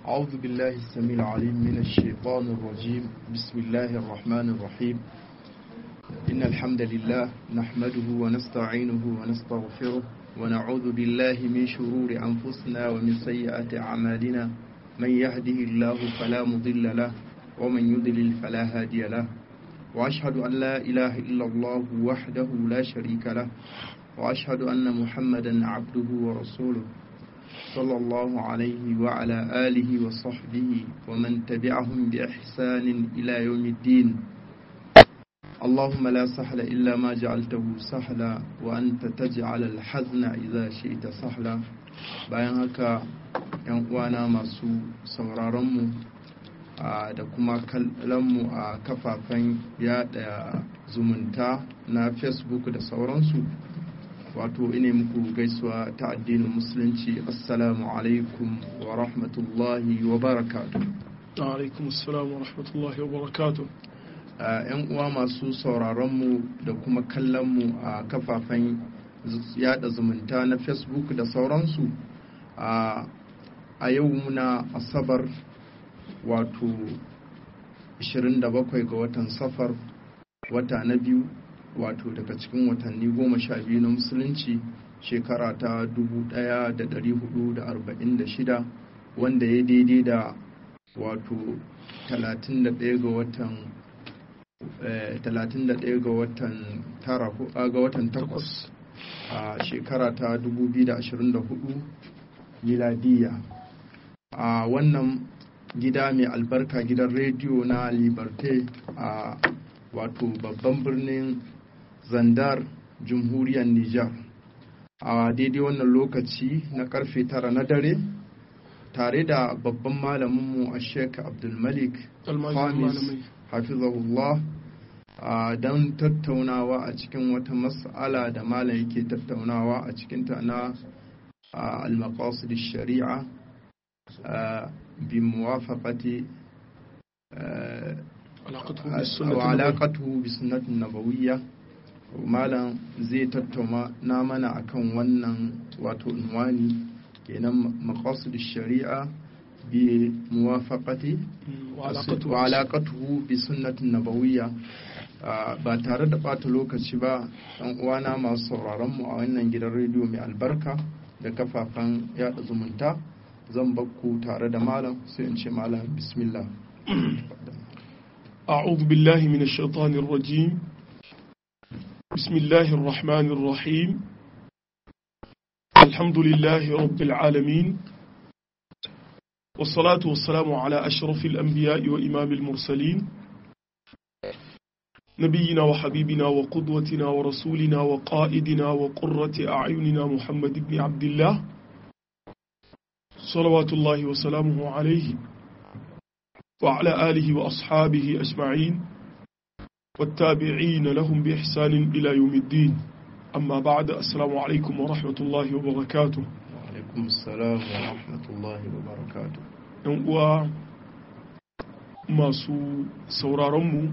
أعوذ بالله السميع العليم من الشيطان الرجيم بسم الله الرحمن الرحيم إن الحمد لله نحمده ونستعينه ونستغفره ونعوذ بالله من شرور أنفسنا ومن سيئات أعمالنا من يهده الله فلا مضل له ومن يضلل فلا هادي له وأشهد أن لا إله إلا الله وحده لا شريك له وأشهد أن محمدا عبده ورسوله صلى الله عليه وعلى آله وصحبه ومن تبعهم بإحسان إلى يوم الدين اللهم لا سهل إلا ما جعلته سهلا وأنت تجعل الحزن إذا شئت سهلا bayan haka yan uwana masu sauraronmu da kuma kallonmu a kafafen yada zumunta na facebook da sauransu wato ine muku gaisuwa ta addinin musulunci assalamu alaikum wa rahmatullahi wa barakatu alaikum assalam wa rahmatullahi wa barakatu yan uwa masu sauraronmu da kuma kallonmu a kafafen yada zumunta na facebook da sauransu a yau muna asabar wato 27 ga watan safar wata na biyu wato daga cikin watanni goma sha biyu na musulunci shekara ta 1446 wanda ya daidai da wato 31 ga watan 31 ga watan tara ga watan takwas a shekara ta 2024 miladiya a wannan gida mai albarka gidan rediyo na liberté a wato babban birnin zandar jamhuriyar Nijar a daidai wannan lokaci na karfe tara na dare tare da babban malaminmu a sheik abdulmalik hamis hafizahullah don tattaunawa a cikin wata mas'ala da malam yake tattaunawa a cikinta na al-maqasid shari'a bi muwafaqati وعلاقته بسنة النبوية malam zai tattauna na mana akan wannan wato unwani kenan maqasid shari'a bi muwafaqati wa alaqatuhu bi sunnatin nabawiyya ba tare da bata lokaci ba dan uwana masu sauraron mu a wannan gidan rediyo mai albarka da kafafen yada zumunta zan bakku tare da malam sai in ce malam bismillah أعوذ بالله من الشيطان الرجيم بسم الله الرحمن الرحيم الحمد لله رب العالمين والصلاة والسلام على أشرف الأنبياء وإمام المرسلين نبينا وحبيبنا وقدوتنا ورسولنا وقائدنا وقرة أعيننا محمد بن عبد الله صلوات الله وسلامه عليه وعلى آله وأصحابه أجمعين والتابعين لهم بإحسان إلى يوم الدين أما بعد السلام عليكم ورحمة الله وبركاته وعليكم السلام ورحمة الله وبركاته uwa masu sauraronmu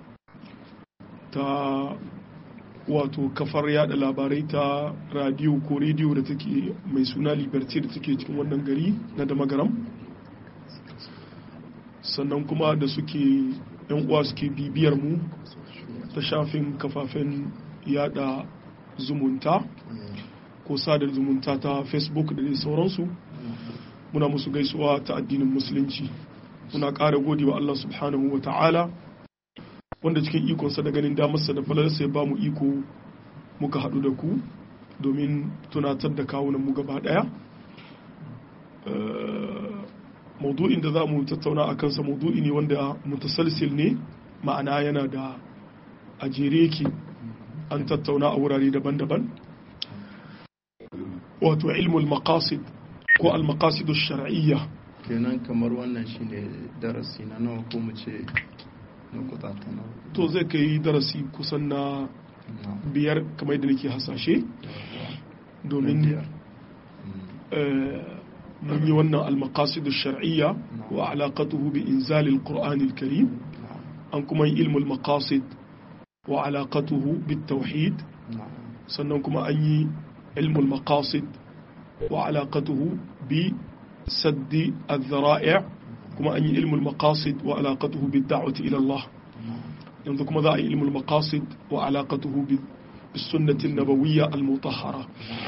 ta wato kafar yada labarai ta radiyo ko rediyo da take mai suna liberty da take cikin wannan gari na damagaram sannan kuma da suke yan uwa suke bibiyar mu ta shafin kafafen yada zumunta ko sadar zumunta ta facebook da dai sauransu muna musu gaisuwa ta addinin musulunci muna ƙara gode wa Allah subhanahu wa ta'ala wanda cikin ikonsa da ganin damarsa da falalarsa ya ba mu iko muka haɗu da ku domin tunatar da kawunan mu gaba ɗaya maudu'in da za mu tattauna a kansa maudu'i ne wanda mutasalsil ne ma'ana yana da a jere yake an tattauna a wurare daban-daban wato ilmul maqasid ko al-maqasid shar'iyya kenan kamar wannan shine darasi na nawa ko mu ce na kutata nawa to zai kai darasi kusan na biyar kamar yadda nake hasashe domin mun yi wannan al-maqasid shar'iyya wa alaqatuhu bi inzal al-qur'an al-karim an kuma yi ilmul maqasid wa alaqatuhu bit tauhid sannan kuma an yi ilmul maqasid wa alaqatuhu bi saddi al-dhara'i' kuma an yi ilmul maqasid wa alaqatuhu bid da'wati ila Allah yanzu kuma za a yi ilmul maqasid wa alaqatuhu bis sunnati an-nabawiyya al-mutahhara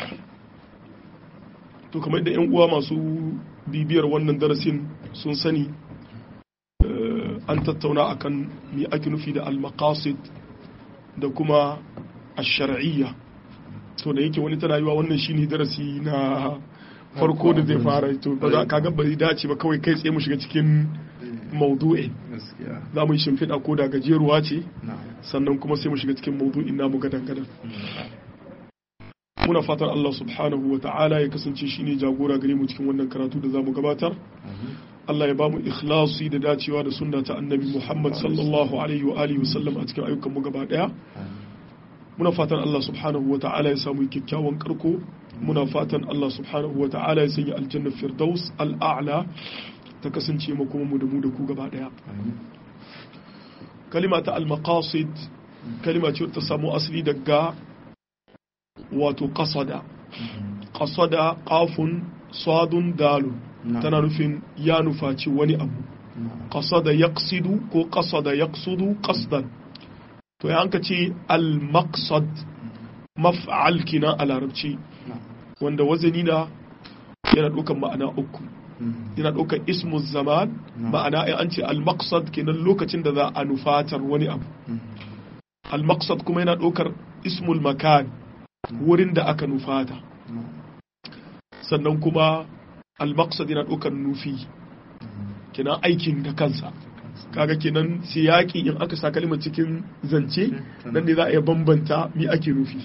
to kamar da yan uwa masu bibiyar wannan darasin sun sani an tattauna akan me ake nufi da al-maqasid da kuma ash-shar'iyya to da yake wani tana yiwa wannan shine darasi na farko da zai fara to ba za ka ga bari dace ba kawai kai tsaye mu shiga cikin maudu'in za mu yi shimfiɗa ko da gajeruwa ce sannan kuma sai mu shiga cikin maudu'in namu gadan gadan muna fatan Allah subhanahu wa ta'ala ya kasance shine jagora gare mu cikin wannan karatu da zamu gabatar Allah ya ba mu ikhlasi da dacewa da sunna ta annabi Muhammad sallallahu alaihi wa alihi wa sallam a cikin ayyukan mu gaba daya muna fatan Allah subhanahu wa ta'ala ya samu kyakkyawan karko muna fatan Allah subhanahu wa ta'ala ya sanya aljanna firdaus al'a'la ta kasance makoma mu da mu da ku gaba daya kalima ta al-maqasid kalima ce ta samu asali daga wato qasada qasada qafun sadun dalun tana nufin ya nufaci wani abu qasada yaqsidu ko qasada yaqsudu qasdan to ya hanka ce al-maqsad maf'al kina a larabci wanda wazani na yana ɗaukar ma'ana uku yana ɗaukar ismu zaman ma'ana ya an ce al-maqsad kenan lokacin da za a nufatar wani abu al-maqsad kuma yana ɗaukar ismul makan wurin da aka nufata sannan kuma al-maqsad yana ɗaukar nufi kenan aikin da kansa kaga kenan siyaki in aka sa kalimar cikin zance nan ne za a iya bambanta mi ake nufi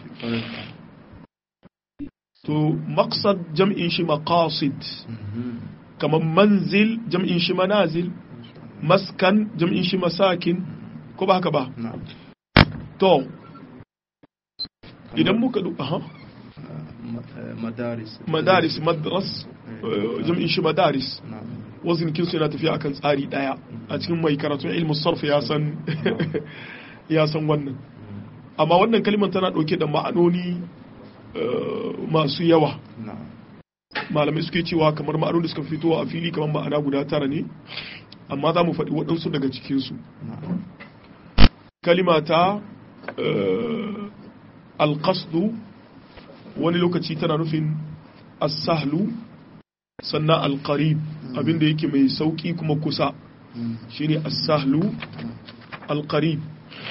to maqsad jam'in shi maqasid kamar manzil jam'in shi manazil maskan jam'in shi masakin ko ba haka ba to idan muka du aha madaris madaris madras jam'in shi madaris wazin kinsu yana tafiya akan tsari daya a cikin mai karatun ilmu sarf ya san ya san wannan amma wannan kalimar tana dauke da ma'anoni masu yawa malamai suke cewa kamar ma'anoni suka fito a fili kamar ma'ana guda tara ne amma za mu faɗi waɗansu daga cikinsu kalima ta alƙasdu wani lokaci tana nufin as-sahlu sannan alƙarib abinda yake mai sauƙi kuma kusa shine as-sahlu alƙarib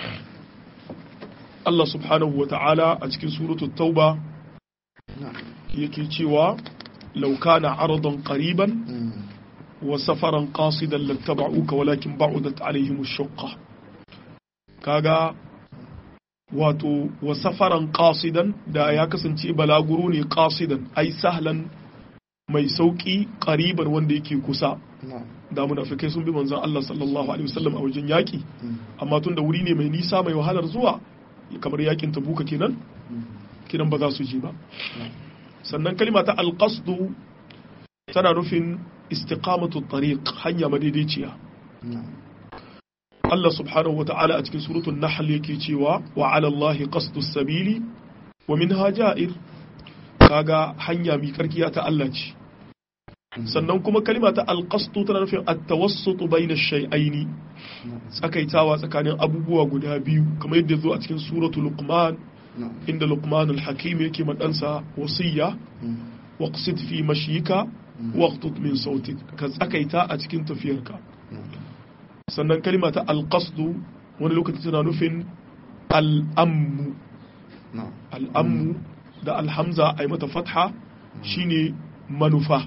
Allah subhanahu wa ta'ala a cikin suratul tauba yake cewa law kana aradan qariban wa safaran qasidan lattaba'uka walakin ba'udat alaihim ash-shaqqa kaga wato wa safaran qasidan da ya kasance balaguro ne qasidan ai sahlan mai sauki qariban wanda yake kusa da munafikai sun bi manzon Allah sallallahu alaihi wasallam a wajen yaki amma tun da wuri ne mai nisa mai wahalar zuwa kamar yakin tabuka kenan kinan ba za su ji ba sannan kalima ta alqasdu tana nufin istiqamatu tariq hanya madaidaiciya Allah subhanahu wa ta'ala a cikin suratul nahl yake cewa wa 'ala Allahi qasdus sabili wa minha ja'ir kaga hanya mi karkiya ta Allah ce sannan kuma kalima ta alqasdu tana nufin at-tawassut bayna ash-shay'aini tsakaitawa tsakanin abubuwa guda biyu kamar yadda zo a cikin suratul luqman inda luqman al-hakim yake madansa wasiya waqsid fi mashika waqtut min sautik ka tsakaita a cikin tafiyarka sannan kalima ta alqasdu wani lokaci tana nufin al'ammu al'ammu da alhamza a yi mata fatha shine manufa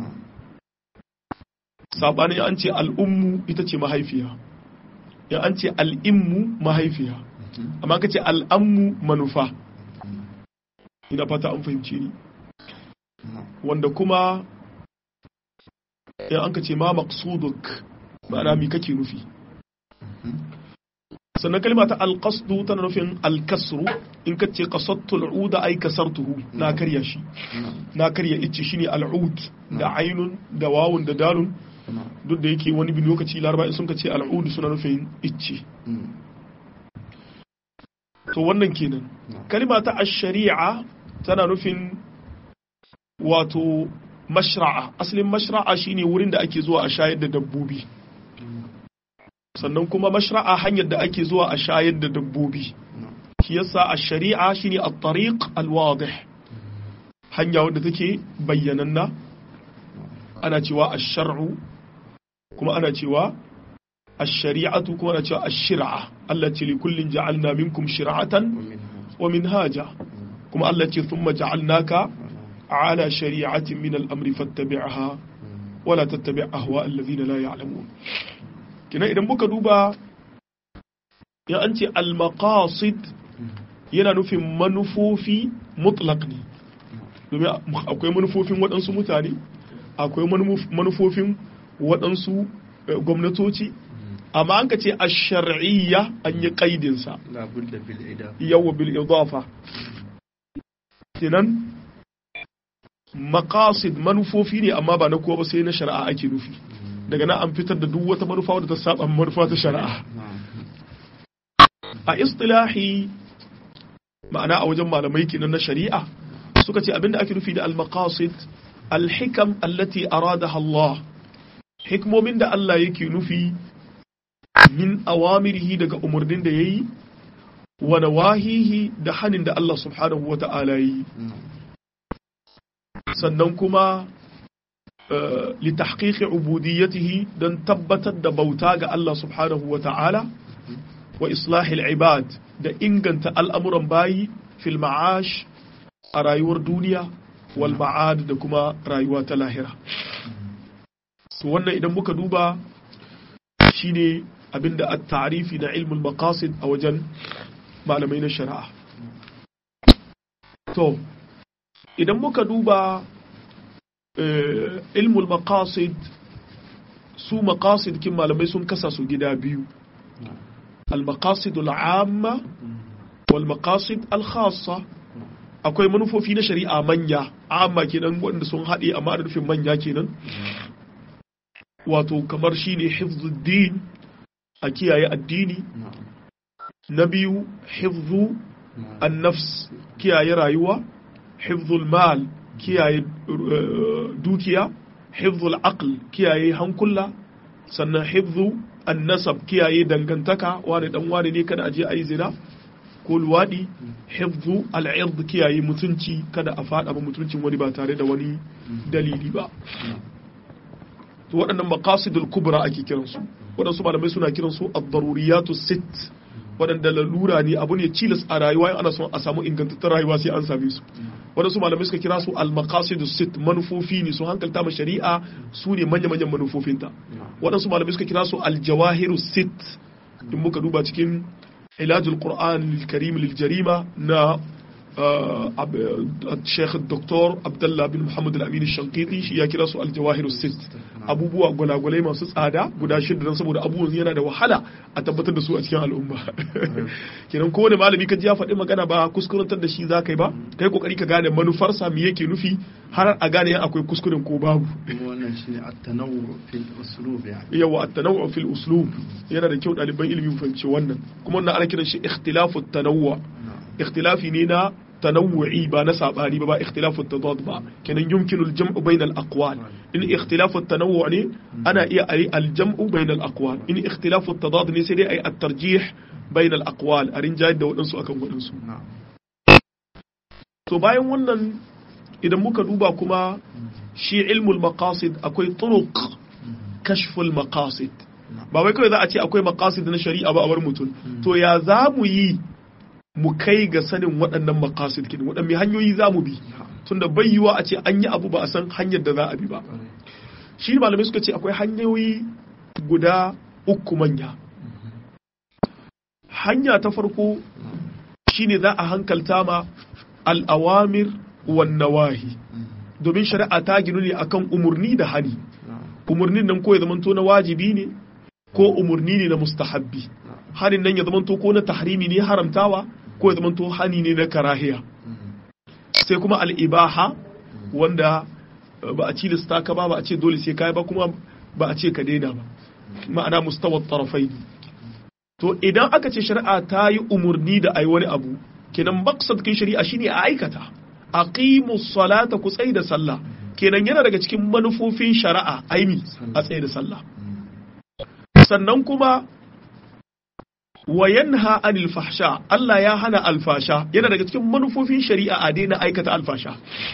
saɓanin an ce al'ummu ita ce mahaifiya ya an ce al'immu mahaifiya amma ka ce al'ammu manufa ina fata an fahimci ni wanda kuma ya an ka ce ma maksuduk ma'ana mi kake nufi sannan kalma ta alqasdu tana nufin alkasru in ka ce qasattu al'uda ay kasartuhu na karya shi na karya icce shine al'ud da ainun da wawun da dalun duk da yake wani bin lokaci laraba in sun ka ce al'ud suna nufin icce to wannan kenan kalma ta ash-shari'a tana nufin wato mashra'a asalin mashra'a shine wurin da ake zuwa a shayar da dabbobi sannan kuma mashra'a hanyar da ake zuwa a shayar da dabbobi shi yasa a shari'a shine at-tariq al-wadih hanya wadda take bayyananna ana cewa ash-shar'u kuma ana cewa ash-shari'atu kuma ana cewa ash-shir'a allati li kullin ja'alna minkum shir'atan wa minhaja kuma Allah ce thumma ja'alnaka ala shari'atin min al-amri fattabi'ha wa la tattabi' ahwa alladhina la ya'lamun kina idan muka duba ya an ce al-maqasid yana nufin manufofi mutlaq ne domin akwai manufofin waɗansu mutane akwai manufofin waɗansu gwamnatoci amma an ka ce a shar'iyya an yi ƙaidinsa yawa bil idafa kenan maqasid manufofi ne amma ba na kowa ba sai na shari'a ake nufi daga nan an fitar da duk wata manufa wadda ta saba manufa ta shari'a a istilahi ma'ana a wajen malamai kenan na shari'a suka ce abinda ake nufi da al-maqasid al-hikam allati aradaha Allah hikmomin da Allah yake nufi min awamirihi daga umarnin da yayi wa nawahihi da hanin da Allah subhanahu wa ta'ala yi sannan kuma li tahqiqi ubudiyyatihi dan tabbatar da bauta ga Allah subhanahu wa ta'ala wa islahil ibad da inganta al'amuran bayi fil ma'ash a rayuwar duniya wal ma'ad da kuma rayuwa ta lahira to wannan idan muka duba shine abinda at-ta'rifi na ilmul maqasid a wajen malamai na shari'a to idan muka duba ilmul maqasid su maqasid kin malamai sun kasa su gida biyu al-maqasid al-amma wal maqasid al-khassa akwai manufofi na shari'a manya amma kenan wanda sun haɗe amma da nufin manya kenan wato kamar shine hifzuddin a kiyaye addini na biyu hifzu an-nafs kiyaye rayuwa hifzul mal kiyaye dukiya hifzul aql kiyaye hankula sannan hifzu an-nasab kiyaye dangantaka wani dan wani ne kada aje ayi zina ko luwaɗi hifzu al'ird kiyaye mutunci kada a faɗa ba mutuncin wani ba tare da wani dalili ba to waɗannan maqasidul kubra ake kiransu waɗansu malamai suna kiransu ad-daruriyatu sit waɗanda lalura ne abu ne cilas a rayuwa in ana son a samu ingantattun rayuwa sai an same su waɗansu malamai suka kira su al-maqasidus sit manufofi ne su hankalta ma shari'a su ne manya-manyan manufofinta waɗansu malamai suka kira su al-jawahirus sit in muka duba cikin علاج القرآن الكريم للجريمة نا الشيخ الدكتور عبد الله بن محمد الأمين الشنقيطي shi ya kira su aljawahir sit abubuwa gwalagwalai masu tsada guda shida don saboda abubuwan yana da wahala a tabbatar da su a cikin al'umma kenan kowane malami ka ji ya faɗi magana ba kuskurantar da shi za ka yi ba kai kokari ka gane manufarsa me yake nufi har a gane akwai kuskuren ko babu wannan shine at-tanawwu fil uslub yani yawa at-tanawwu fil uslub yana da kyau ɗaliban ilimi fahimci wannan kuma wannan ana kiran shi ikhtilafu tanawwu ikhtilafi ne na tanawwu'i ba na sabani ba ba ikhtilafu tadad ba kenan yumkinu al-jam'u bayna al-aqwal in ikhtilafu tanawwu ne ana iya ayi al-jam'u bayna al-aqwal in ikhtilafu tadad ne sai dai ayi at-tarjih bayna al-aqwal a rinjayar da waɗansu akan waɗansu to bayan wannan idan muka duba kuma shi ilmul maqasid akwai turuq kashful maqasid ba wai kawai za a ce akwai maqasid na shari'a ba a bar mutum to ya za mu yi mu kai ga sanin waɗannan maqasid kin waɗanne hanyoyi za mu bi tunda bai yiwa a ce an yi abu ba a san hanyar da za a bi ba shi malamai suka ce akwai hanyoyi guda uku manya hanya ta farko shine za a hankalta ma al'awamir wan nawahi domin shari'a ta ginu ne akan umurni da hani umurnin nan ko ya zamanto na wajibi ne ko umurni ne na mustahabbi hanin nan ya zamanto ko na tahrimi ne haramtawa ko ya zamanto hani ne na karahiya sai kuma al'ibaha wanda ba a cilista ka ba ba a ce dole sai kai ba kuma ba a ce ka daina ba ma'ana mustawar tarafai to idan aka ce shari'a ta yi umurni da ai wani abu kenan maksad kin shari'a shine a aikata aqimu salata ku tsai da sallah kenan yana daga cikin manufofin shari'a aimi a tsaye da sallah sannan kuma wa yanha anil fahsha Allah ya hana alfasha yana daga cikin manufofin shari'a a daina aikata alfasha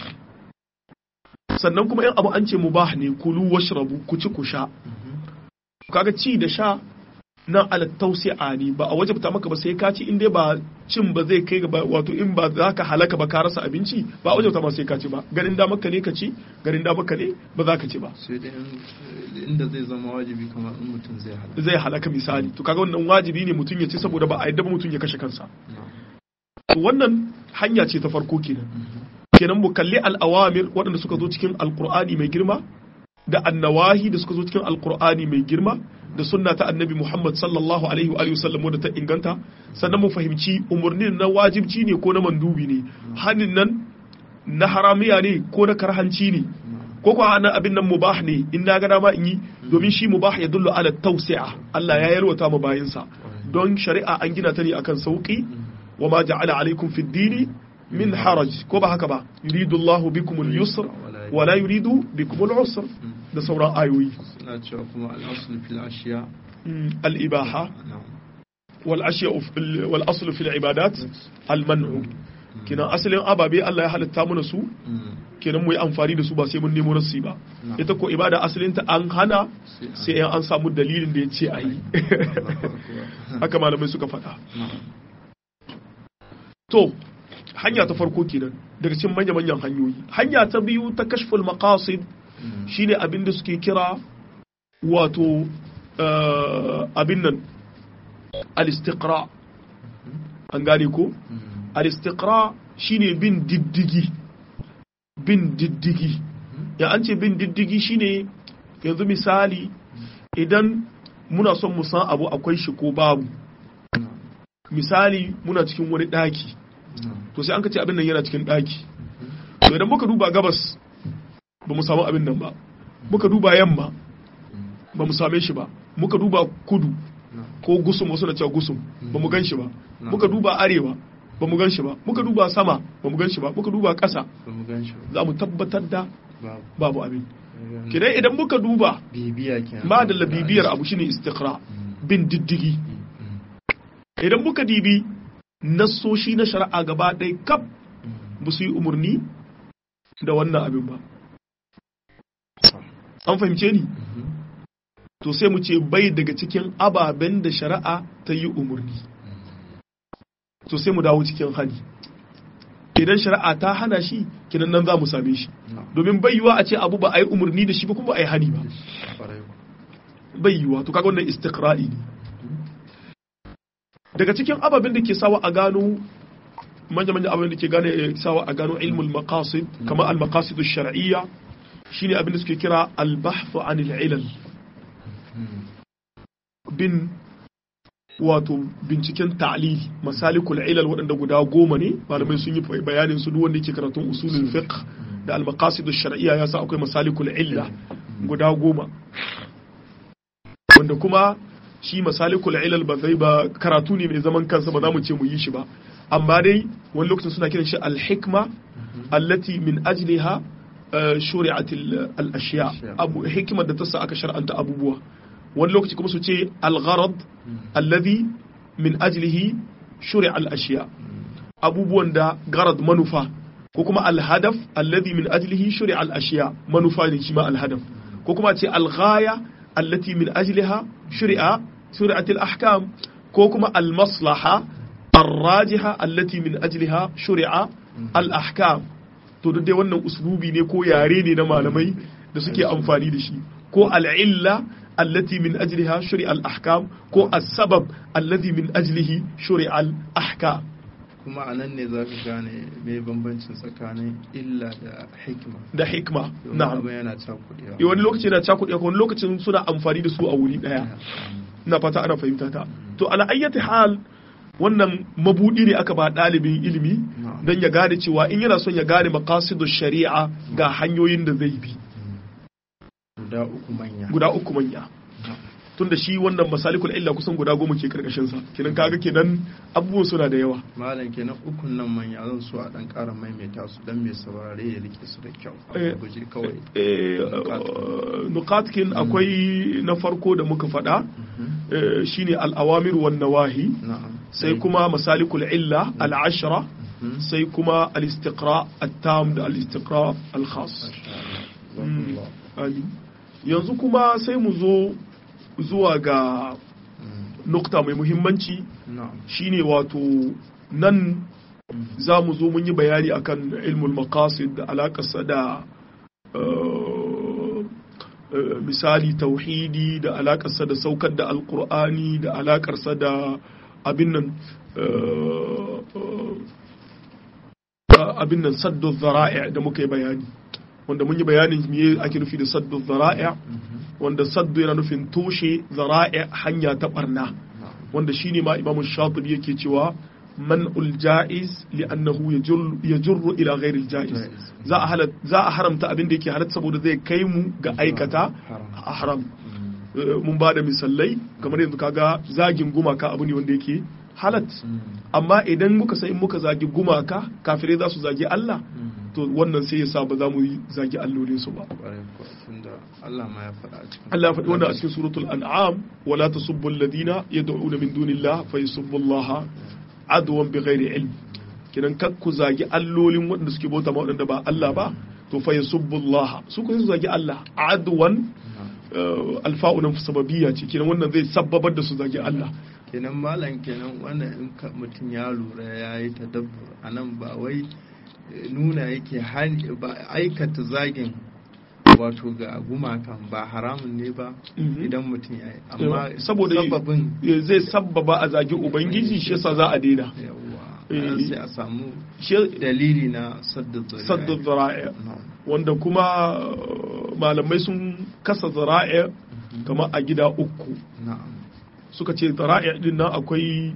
sannan kuma yan abu an ce mubah ne kulu washrabu ku ci ku sha kaga ci da sha nan ala tausi'a ne ba a wajabta maka ba sai ka ci in dai ba cin ba zai kai ga wato in ba za ka halaka ba ka rasa abinci ba a wajabta ma sai ka ci ba garin da maka ne ka ci garin da maka ne ba za ka ci ba sai dai inda zai zama wajibi kamar in mutum zai halaka zai halaka misali to kaga wannan wajibi ne mutum ya ci saboda ba a yadda ba mutum ya kashe kansa to wannan hanya ce ta farko kenan kenan mu kalli al'awamir waɗanda suka zo cikin alqur'ani mai girma da annawahi da suka zo cikin alqur'ani mai girma da sunna ta annabi Muhammad sallallahu alaihi wa sallam wadda ta inganta sannan mu fahimci umarnin na wajibci ne ko na mandubi ne hanin nan na haramiya ne ko na karhanci ne ko kuwa ana abin nan mubah ne in na ga dama in yi domin shi mubah ya dullu ala tawsi'a Allah ya yalwata mu bayinsa don shari'a an gina ta ne akan sauki wa ma ja'ala alaikum fid dini min haraj ko ba haka ba yuridu Allahu bikum al-yusr wa la yuridu bikum al-usr da sauran ayoyi suna cewa kuma al'asul fil ashiya al-ibaha wal ashiya wal aslu fil ibadat al-man'u kenan asalin ababe Allah ya halitta mana su kenan mu yi amfani da su ba sai mun nemo nasu ba ita ko ibada asalin ta an hana sai an samu dalilin da ya ce a yi haka malamai suka faɗa to hanya ta farko kenan daga cikin manya-manyan hanyoyi hanya ta biyu ta kashful maqasid shine abin da suke kira wato abin nan al-istiqra an gane ko al-istiqra shine bin diddigi bin diddigi ya an ce bin diddigi shine yanzu misali idan muna son mu san abu akwai shi ko babu misali muna cikin wani daki to sai an ka ce abin nan yana cikin daki to idan muka duba gabas ba mu samu abin nan ba muka duba yamma ba mu same shi ba muka duba kudu ko gusum wasu na cewa gusum ba mu gan shi ba muka duba arewa ba mu gan shi ba muka duba sama ba mu gan shi ba muka duba ƙasa za mu tabbatar da babu abin kidan idan muka duba ma da bibiyar abu shine istiqra bin diddigi idan muka dibi nassoshi na shari'a gaba ɗaya kaf ba su yi umarni da wannan abin ba an fahimce ni to sai mu ce bai daga cikin ababen da shari'a ta yi umarni to sai mu dawo cikin hani idan shari'a ta hana shi kinan nan za mu same shi domin bai yiwa a ce abu ba a yi umarni da shi ba kuma a yi hani ba bai yiwa to kaga wannan istiqra'i ne daga cikin ababen da ke sawa a gano manya-manya ababen da ke gane sawa a gano ilmul maqasid kamar al-maqasid shar'iyya shine abin da suke kira al-bahthu anil ilal bin wato binciken ta'lil masalikul ilal waɗanda guda goma ne malamai sun yi bayanin su duk wanda yake karatun usulul fiqh da al-maqasid shar'iyya ya sa akwai masalikul illa guda goma wanda kuma shi masalikul ilal ba zai ba karatu ne mai zaman kansa ba za mu ce mu yi shi ba amma dai wani lokacin suna kiran shi al-hikma allati min ajliha shuri'at al-ashiya abu hikimar da ta sa aka shar'anta abubuwa wani lokaci kuma su ce al-gharad alladhi min ajlihi shuri'a al-ashiya abubuwan da garad manufa ko kuma al-hadaf alladhi min ajlihi shuri'a al-ashiya manufa ne shi ma al-hadaf ko kuma ce al-ghaya allati min ajliha shuri'a shuri'at al-ahkam ko kuma al-maslaha الراجحة التي من أجلها شرع الأحكام to duk dai wannan uslubi ne ko yare ne na malamai da suke amfani da shi ko al'illa allati min ajliha shuri al-ahkam ko as-sabab allati min ajlihi shuri al-ahkam kuma a nan ne za ka gane mai bambancin tsakanin illa da hikima da hikma na'am abin yana cakuɗewa wani lokaci yana cakuɗewa wani lokacin suna amfani da su a wuri ɗaya ina fata ana fahimta ta to ala ayyati hal wannan mabudi ne aka ba ɗalibin ilimi don ya gane cewa in yana son ya gane makasidu shari'a ga hanyoyin da zai bi guda uku manya guda uku manya tunda shi wannan masalikul illa kusan guda goma ke karkashin sa kenan kaga kenan abubuwan suna da yawa malam kenan ukun nan manya zan so a dan ƙara maimaita su dan mai saurare ya rike su da kyau Eh, a guje kawai Eh, nukatkin akwai na farko da muka faɗa eh, shine al-awamir wan nawahi na'am sai kuma masalikul illa al-ashra Mhm. sai kuma al-istiqra at-tam da al-istiqra al-khas Jazakumullah. amin yanzu kuma sai mu zo zuwa ga Mm. nukta mai muhimmanci na'am shine wato nan za mu zo mun yi bayani akan ilmul maqasid da alakarsa da eh, eh, misali tauhidi da alakarsa da saukar da alkur'ani da alakarsa da abin nan eh, eh, abin nan saddu zara'i da muka yi bayani wanda mun yi bayanin me ake nufi da saddu zara'i wanda saddu yana nufin toshe zara'i hanya ta barna na'am wanda shine ma imamu shatibi yake cewa man jaiz li'annahu yajur yajurru ila ghairi jaiz Jaiz. za a halat za a haramta abin da yake halatta saboda zai kai mu ga aikata haram. a haram Mm. Eh, mun ba da misalai kamar yanzu kaga zagin gumaka abu ne wanda yake halat Mm. amma idan muka san in muka zagi gumaka kafirai za su zagi Allah Mm. to wannan sai ya sa ba za mu yi zagi allolin su ba Ƙwarai kuwa, tunda Allah ma ya faɗa a cikin Allah ya faɗi wannan a cikin suratul an'am wala tasubbu alladhina yad'una min dunillah fa yasubbu Allah adwan bighairi ilm kidan kak ku zagi allolin waɗanda suke bauta ma waɗanda ba Allah ba to fa yasubbu Allah su ku su zagi Allah adwan Na'am. eh, alfa'u nan sababiyya ce kidan wannan zai sabbabar da su zagi Allah kenan malam kenan wannan in ka- mutum ya lura ya yi tadabbur a nan ba wai eh, nuna yake hani ba aikata zagin wato ga gumakan ba haramun ne ba Mhm. idan mutum ya yi amma saboda sababin eh, zai sabbaba a zagi ubangiji shi yasa za a daina yawa Eh, nan sai a samu shi dalili na sadda zuriya saddu dhara'i Na'am. wanda kuma eh, malamai sun kasa zara'i kama a gida uku na'am suka ce zara'i din nan akwai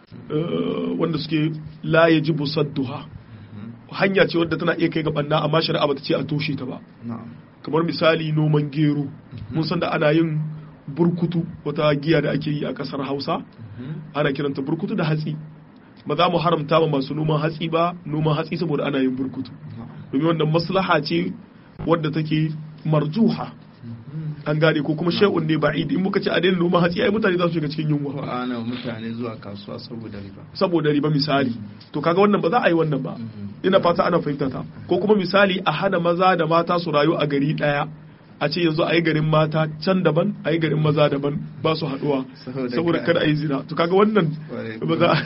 eh, wanda suke la yajibu sadduha Mhm. hanya ce wadda tana iya kai ga banna amma shari'a bata ce a toshe ta ba na'am kamar misali noman gero mun san da ana yin burkutu wata giya da ake yi a kasar Hausa Mhm. ana kiranta burkutu da hatsi ba za mu haramta ma masu noman hatsi ba noman hatsi saboda ana yin burkutu na'am domin wannan maslaha ce wadda take marjuha Mhm. an gane ko kuma shay'un ne ba'id in muka ce a daina noman hatsi ai mutane za su shiga cikin ko yunwa ana mutane zuwa kasuwa saboda riba saboda riba misali to kaga wannan ba za a yi wannan ba Mhm. ina fata ana fahimta ta ko kuma misali a hana maza da mata su rayu a gari daya a ce yanzu a yi garin mata can daban a yi garin maza daban ba su haduwa Saboda saboda ka- kada a yi zina to kaga wannan Kwarai ba za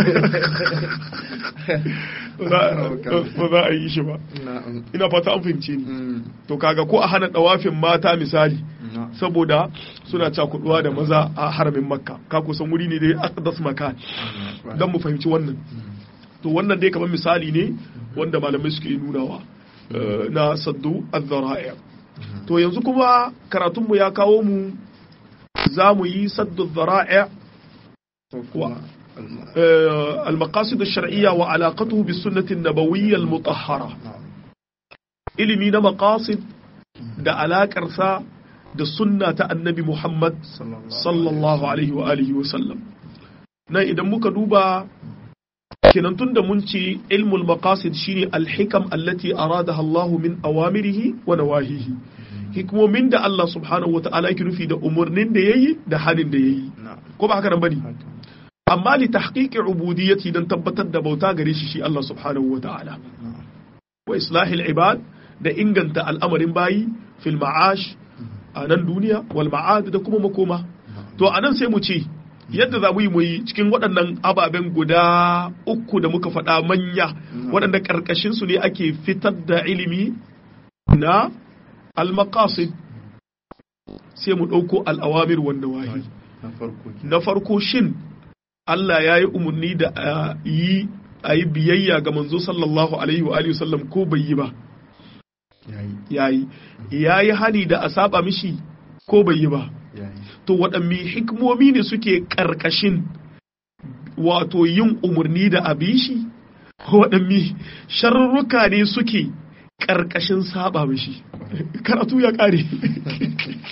ba za- ba za a yi shi ba na'am ina fata an fahimce ni Mm. to kaga ko a hana dawafin mata misali na'am saboda suna cakuduwa da maza a haramin makka ka kusan wuri ne da aqdas makan dan mu fahimci wannan to wannan dai kamar misali ne wanda malamai suke nunawa eh, na saddu az-zara'i to yanzu kuma karatunmu ya kawo mu za mu yi saddu az-zara'i ko kuma alma- eh, al-maqasid ash-shar'iyya wa alaqatuhu bis sunnati an-nabawiyya al-mutahhara na'am ilimi na maqasid da alakarsa da sunna ta annabi Muhammad sallallahu alaihi wa alihi wa sallam nan idan muka duba kenan tun da mun ce ilmul maqasid shine alhikam allati aradaha Allah min awamirihi wa nawahihi hikmomin da Allah subhanahu wa ta'ala yake nufi da umurnin da yayi da halin da yayi na'am ko ba haka nan bane haka amma li tahqiqi ubudiyyati dan tabbatar da bauta gare shi shi Allah subhanahu wa ta'ala na'am wa islahil ibad da inganta al'amarin bayi fil ma'ash a nan duniya wal ma'ad da kuma makoma to a nan sai mu ce yadda za mu yi mu yi cikin waɗannan ababen guda uku da muka faɗa manya waɗanda ƙarƙashin su ne ake fitar da ilimi na al-maqasid sai mu ɗauko al'awamir wanda wahi na farko ke na farko shin Allah ya yi umarni da a yi a yi biyayya ga manzo sallallahu alaihi wa alihi wasallam ko bai yi ba yayi yayi yayi hani da a saba mishi ko bai yi ba yayi to waɗanne hikmomi ne suke ƙarƙashin wato yin umarni da abin shi waɗanne sharruka ne suke ƙarƙashin saba mishi karatu ya ƙare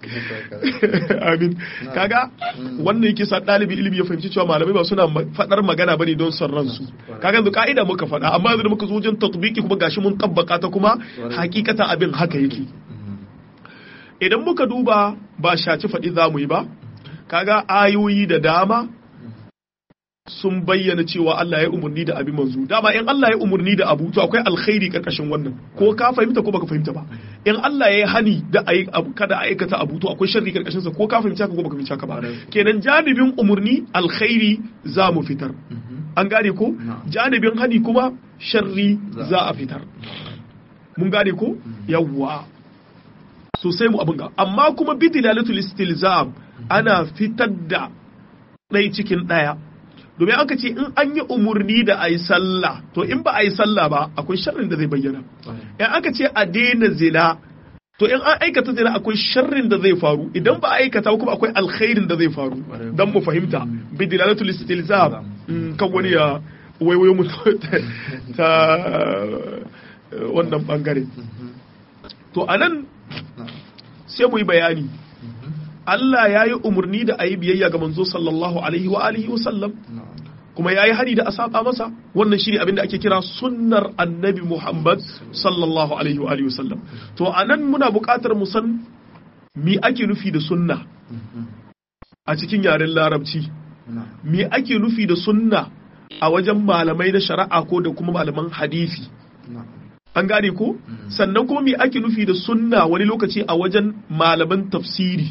amin kaga wannan yake sa ɗalibi ilimi ya fahimci cewa malamai ba suna faɗar magana bane don son ransu kaga yanzu ka'ida muka faɗa amma yanzu da muka zo wajen tatbiki kuma gashi mun tabbaka ta kuma hakikatan abin haka yake idan muka duba ba shaci faɗi za mu yi ba kaga ayoyi da dama sun bayyana cewa Allah ya umarni da abin manzo dama in Allah ya umarni da abu to akwai alkhairi karkashin wannan ko ka fahimta ko baka fahimta ba in Allah ya yi hani da ayi abu kada aikata abu to akwai sharri karkashin sa ko ka fahimta ko baka fahimta ka ba kenan janibin umarni alkhairi za mu fitar an gane ko janibin hani kuma sharri za a fitar mun gane ko yawwa sosai mu abin ga amma kuma bidilalatul istilzam ana fitar da ɗai cikin ɗaya domin aka ce in an yi umarni da a yi sallah to in ba a yi sallah ba akwai sharrin da zai bayyana in aka ce a daina zina to in an aikata zina akwai sharrin da zai faru idan ba a aikata kuma akwai alkhairin da zai faru dan mu fahimta bidilalatul istilzam kan wani ya waiwayo mu ta wannan bangare to anan sai mu yi bayani Allah ya yi umarni da a yi biyayya ga manzo sallallahu alaihi wa alihi wa sallam kuma ya yi hari da a saba masa wannan shine abin da ake kira sunnar annabi Muhammad sallallahu alaihi wa alihi wa sallam to anan muna buƙatar mu san me ake nufi da sunna a cikin yaren larabci me ake nufi da sunna a wajen malamai na shari'a ko da kuma malaman hadisi an gane ko sannan kuma me ake nufi da sunna wani lokaci a wajen malaman tafsiri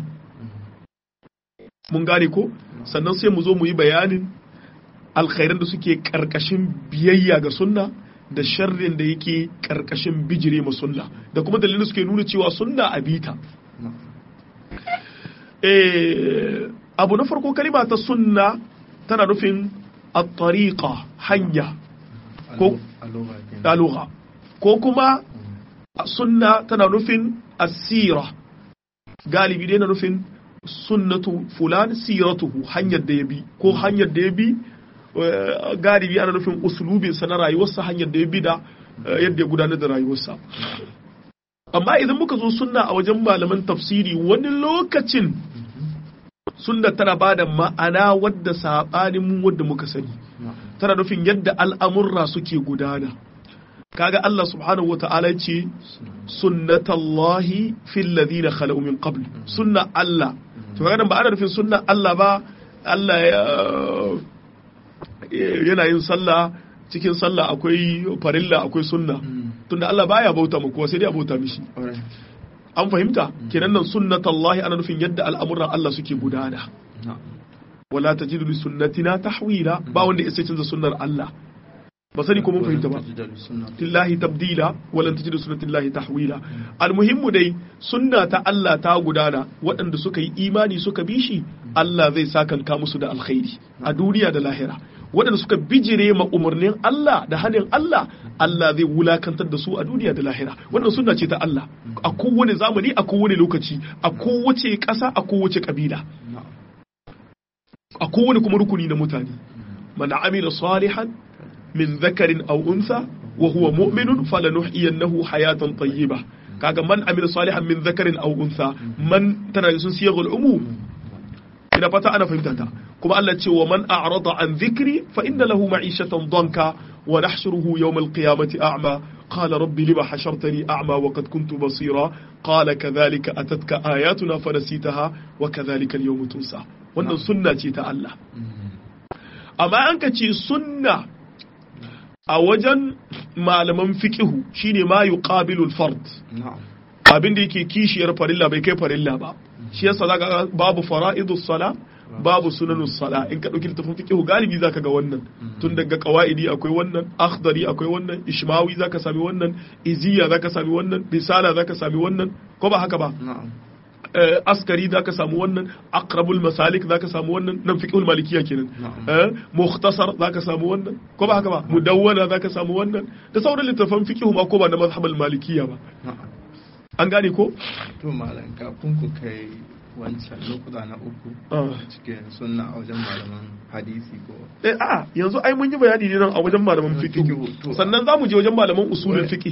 mun gane ko sannan sai mu zo mu yi bayanin alkhairan da suke karkashin biyayya ga sunna da sharrin da yake karkashin bijire ma sunna da kuma dalilin suke nuna cewa sunna a bita abu na farko kalima ta sunna tana nufin at-tariqa hanya ko lugha ko kuma sunna tana nufin asira galibi dai na nufin sunnatu fulan siratuhu hanyar da ya bi ko hanyar da ya bi galibi ana nufin usulubinsa na rayuwarsa hanyar da ya bi da yadda ya gudanar da rayuwarsa amma idan muka zo sunna a wajen malaman tafsiri wani lokacin sunna tana ba da ma'ana wadda saɓanin wadda muka sani tana nufin yadda al'amurra suke gudana kaga Allah subhanahu wa ta'ala ce sunnatallahi fil ladina khalu min qabl sunna Allah to kaga ba ana nufin sunna Allah ba Allah yana yin sallah cikin sallah akwai farilla akwai sunna tunda Allah baya bauta mu kuwa sai dai a bauta mishi an fahimta kenan nan sunnatallahi ana nufin yadda al'amuran Allah suke gudana wala tajidu li sunnatina tahwila ba wanda ya sai canza sunnar Allah ba sani ko mun fahimta ba lillahi tabdila walan tajidu sunnatillahi tahwila almuhimmu dai sunna ta Allah ta gudana waɗanda suka yi imani suka bi shi Allah zai sakanka musu da alkhairi a duniya da lahira waɗanda suka bijire ma umarnin Allah da hannun Allah Allah zai wulakantar da su a duniya da lahira wannan sunna ce ta Allah a kowane zamani a kowane lokaci a kowace ƙasa a kowace ƙabila a kowane kuma rukuni na mutane man amila salihan min zakarin aw unsa wa huwa mu'minun falanuhyiyannahu hayatan tayyiba kaga man amila salihan min zakarin aw unsa man tana sun siyagul umum ina fata ana fahimta ta kuma Allah ce wa man a'rada an dhikri fa inna lahu ma'ishatan danka wa nahshuruhu yawm al-qiyamati a'ma qala rabbi lima hashartani a'ma wa qad kuntu basira qala kadhalika atatka ayatuna fanasitaha wa kadhalika al-yawma tunsa wannan sunna ce ta Allah amma an ka ce sunna a wajen malaman fiqihu shine ma yuqabilul fard abin da yake kishiyar farilla bai kai farilla ba shi yasa zaka babu fara'idus sala babu sunanus sala in ka dauki littafin fiqh galibi zaka ga wannan tun daga qawaidi akwai wannan akhdari akwai wannan ishmawi zaka sami wannan iziya zaka sami wannan risala zaka sami wannan ko ba haka ba askari zaka samu wannan aqrabul masalik zaka samu wannan nan fiqhul malikiya kenan mukhtasar zaka samu wannan ko ba haka ba mudawwana zaka samu wannan da sauran littafan fiqh ma ko ba na mazhabul malikiya ba an gane ko to malam kafin ku kai wancan lokuta na uku cikin sunna a wajen malaman hadisi ko eh a yanzu ai mun yi bayani ne nan a wajen malaman fiqh sannan zamu je wajen malaman usulul fiqh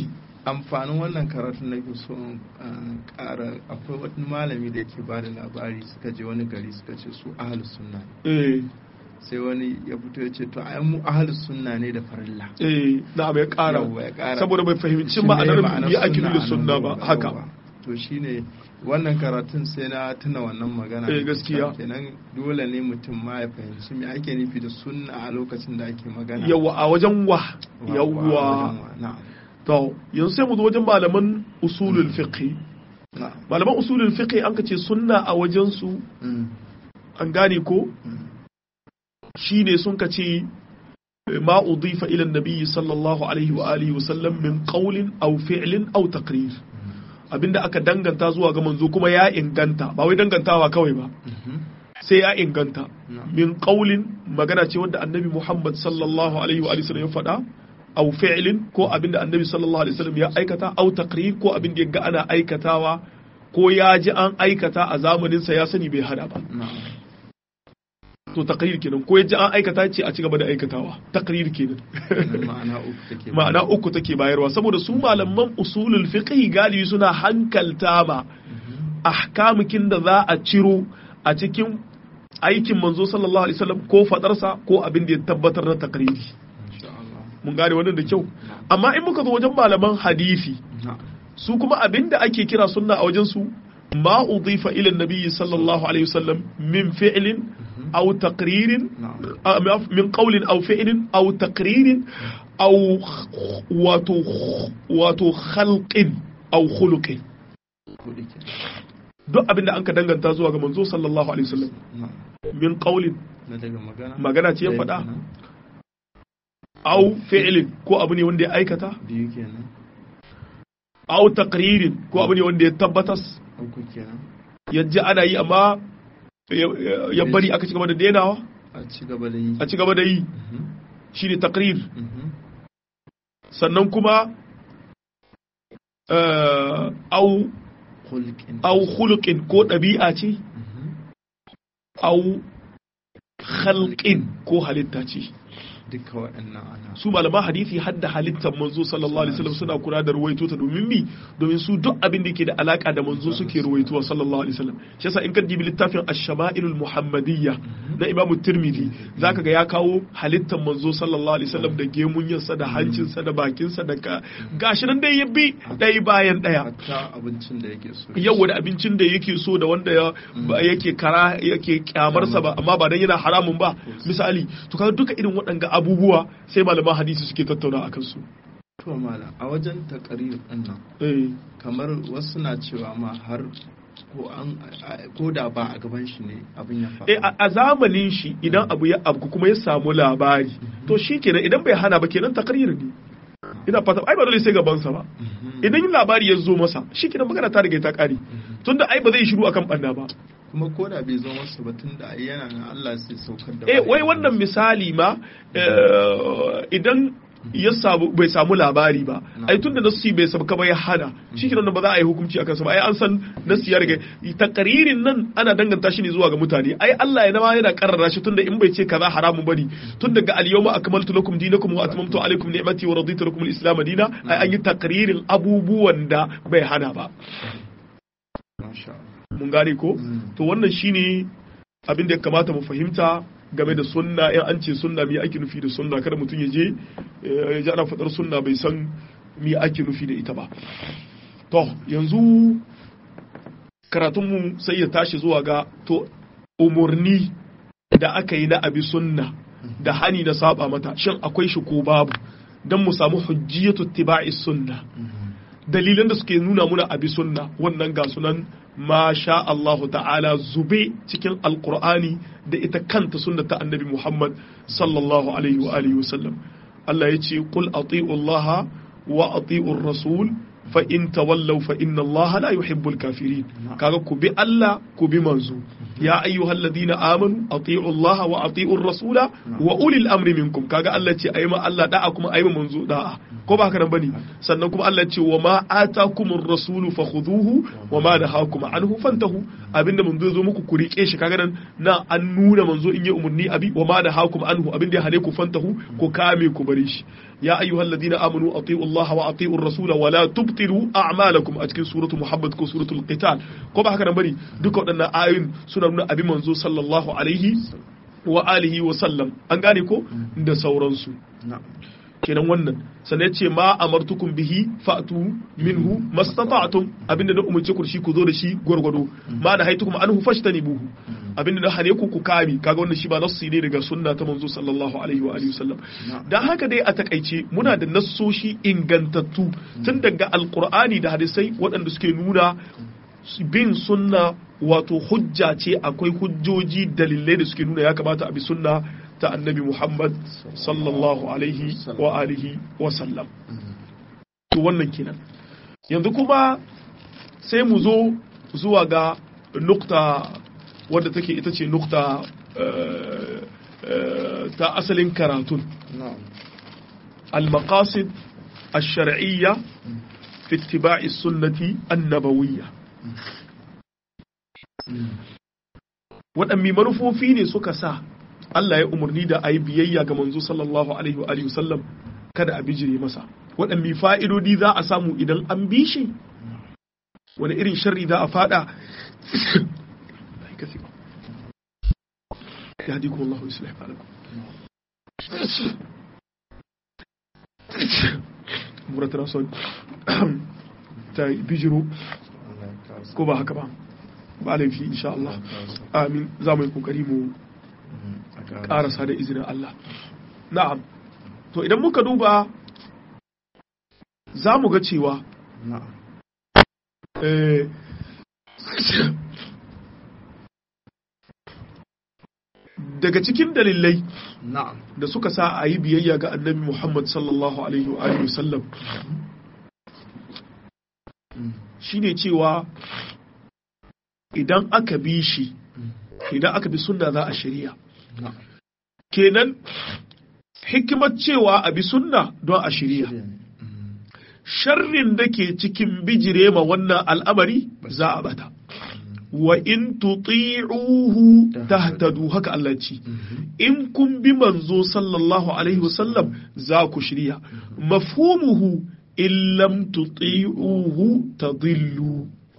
amfanin wannan karatun na ke so ƙara akwai wani malami da yake ba da labari suka je wani gari suka ce su ahalus sunna eh sai wani ya fito ya ce to ai mu ahalus sunna ne da farilla eh na ya ƙara Yawwa, ya ƙara. saboda bai fahimci Shi ne ma'anar ma'anar ya ake sunna da a sunna nan ba gurin. haka Yawwa. to shine wannan karatun sai na tuna wannan magana Eh, gaskiya. kenan dole ne mutum ma ya fahimci me ake nufi da sunna a lokacin da ake magana yawa a wajen wa Wa- yawa wajen wa, na'am to yanzu sai mu zo wajen malaman usulul fiqh na'am malaman usulul fiqh an ka ce sunna a wajen su Mm, an gane ko mm. shine sun ka ce ma udifa ila nabi sallallahu alaihi wa alihi wa sallam min qawlin aw fi'lin aw taqrir abinda aka danganta zuwa ga manzo kuma ya inganta ba wai dangantawa kawai ba Mhm. sai ya inganta Na'am. min qaulin magana ce wanda annabi Muhammad sallallahu alaihi wa alihi wasallam ya faɗa aw fi'lin ko abinda annabi sallallahu alaihi wasallam ya aikata aw taqrir ko abinda ya ga ana aikatawa ko ya ji an aikata a zamanin sa ya sani bai hada ba na'am to taqrir kenan ko ya ji an aikata ce a ci gaba da aikatawa taqrir kenan Kenan ma'ana uku take ma'ana uku take bayarwa saboda su malaman usulul fiqh galibi suna hankalta ma ahkamukin da za a ciro a cikin aikin manzo sallallahu alaihi wasallam ko fadarsa ko abin da ya tabbatar na takriri insha Allah mun gane wannan da kyau amma in muka zo wajen malaman hadisi na'am su kuma abin da ake kira sunna a wajen su ma udifa ila nabiyyi sallallahu alaihi wasallam min fi'lin aw taqririn na'am آه، من قول أو فعل أو تقرير أو واتو واتو خلق أو خلق kudi ke duk abin da an ka danganta zuwa ga manzo sallallahu alaihi wasallam na'am min qaulin na daga magana magana ce ya Ɗaya faɗa kenan. au fi'lin ko abu ne wanda ya aikata biyu kenan au taqririn ko abu ne wanda ya tabbatas uku kenan ya ji ana yi amma ya- ya- ya bari aka ci gaba da denawa a ci gaba da yi a ci gaba da yi Mhm. shine taqrir Mhm. sannan kuma eh, au Khulqin. au khuluqin ko ɗabi'a ce Mhm. au khalqin ko halitta ce duka waɗannan ana su malaman hadisi hadda halittar manzo sallallahu alaihi wasallam suna kula da ruwaito ta domin mi domin su duk abin da ke da alaka da manzo suke ruwaitowa sallallahu alaihi wasallam shi yasa in ka dibi littafin ash-shama'ilul muhammadiyya na imam tirmidhi zaka ga ya kawo halittar manzo sallallahu alaihi wasallam da gemunyarsa da hancinsa da bakinsa da ka gashi nan dai ya bi ɗaya bayan ɗaya hatta abincin da yake so yawa da abincin da yake so da wanda ya ba yake kara yake kyamarsa ba amma ba dan yana haramun ba misali to kaga duka irin waɗanga abubuwa sai malaman hadisi suke tattauna akan su to mala a wajen takarir din nan eh kamar wasu na cewa ma har ko an ko da ba a gaban shi ne abin ya faru eh a a zamanin shi idan abu ya abu kuma ya samu labari to shikenan idan bai hana ba kenan takrir ne ina fata ai ba dole sai gaban sa ba Mhm. idan labari ya zo masa shikenan magana ta riga ta kare tunda ai ba zai shiru akan banna ba kuma ko da bai zo masa ba tun da ai yana nan Allah sai saukar da eh wai wahayi. wannan misali ma eh, idan ya samu bai samu labari ba ai tunda nassi bai sabka ba ya hana shi kenan ba za a yi hukunci akan sa ba ai an san nassi ya riga takaririn nan ana danganta shi ne zuwa ga mutane ai Allah ya nama yana karrara shi tunda in bai ce kaza haramun bane tun daga al-yawma akmaltu lakum dinakum wa atmamtu alaykum ni'mati wa raditu lakum al-islam dina ai an yi takririn abubuwan da bai hana ba masha Allah mun gane ko Mm. to wannan shine abin da ya kamata mu fahimta game da sunna in an ce sunna me ake nufi da sunna kada mutum ya je eh, ya ji ana faɗar sunna bai san me ake nufi da ita ba to yanzu karatunmu sai ya tashi zuwa ga to umurni da aka yi na abi sunna da hani na saba mata shin akwai shi ko babu don mu samu hujjiyatu tiba'i sunna dalilan da suke nuna muna abi sunna wannan ga sunan ma sha Allahu ta'ala zube cikin alqur'ani da ita kanta sunna ta annabi Muhammad sallallahu alaihi wa alihi wa sallam Allah ya ce qul ati'u Allah wa ati'u rasul fa in tawallaw fa inna Allah la yuhibbul kafirin kaga ku bi Allah ku bi manzo ya ayyuhalladhina amanu ati'u Allah wa ati'u rasula wa ulil amri minkum kaga Allah ce ayi ma Allah da'a kuma ayi ma manzo da'a ko ba haka nan bane sannan kuma Allah ce wa ma atakumur rasulu fakhuduhu wa ma nahakum anhu fantahu abinda manzo zo muku ku rike shi kaga nan na an nuna manzo in yi umurni abi wa ma nahakum anhu abinda ya hane ku fantahu ku kame ku bari shi ya ayyuhal ladina amanu ati'u Allah wa ati'u ar-rasul wa la tubtilu a'malakum a cikin suratu Muhammad ko suratul Qital ko ba haka nan bane duka waɗannan ayoyin suna nuna abin manzo sallallahu alaihi wa alihi wa sallam an gane ko da sauransu kenan wannan sannan ce ma amartukum bihi fa'tu minhu mastata'tum abinda na umarce ku shi ku zo da shi gwargwado ma da haitukum anhu fashtanibuhu abinda na hane ku ku kame kaga wannan shi ba nassi ne daga sunna ta manzo sallallahu alaihi wa alihi wasallam dan haka dai a takaice muna da nassoshi ingantattu tun daga alqur'ani da hadisai waɗanda suke nuna bin sunna wato hujja ce akwai hujjoji dalilai da suke nuna ya kamata a bi sunna ta annabi Muhammad sallallahu alaihi wa alihi wa sallam to wannan kenan yanzu kuma sai mu zo zuwa ga nukta wadda take ita ce nukta ta asalin karatun al-maqasid الشرعية في اتباع السنة النبوية waɗanne manufofi ne suka sa Allah ya umarni da a yi biyayya ga manzo sallallahu alaihi wa alihi wasallam kada a bijire masa waɗanne fa'idodi za a samu idan an bi shi wani irin sharri za a fada ya hadi kuma Allah islah alakum muratar son ta bijiro ko ba haka ba ba laifi insha Allah amin za mu yi kokari mu karasa da izinin Allah na'am to idan muka duba za mu ga cewa daga cikin dalilai da suka sa a yi biyayya ga annabi Muhammad sallallahu alaihi wa sallam shine cewa idan aka bi shi idan aka bi sunna za a shari'a kenan hikimar cewa a bi sunna don a shari'a sharrin da ke cikin bijire ma wannan al'amari za a bata wa in tuti'uhu tahtadu haka Allah ce in kun bi manzo sallallahu alaihi wasallam za ku shirya mafhumuhu in lam tuti'uhu tadillu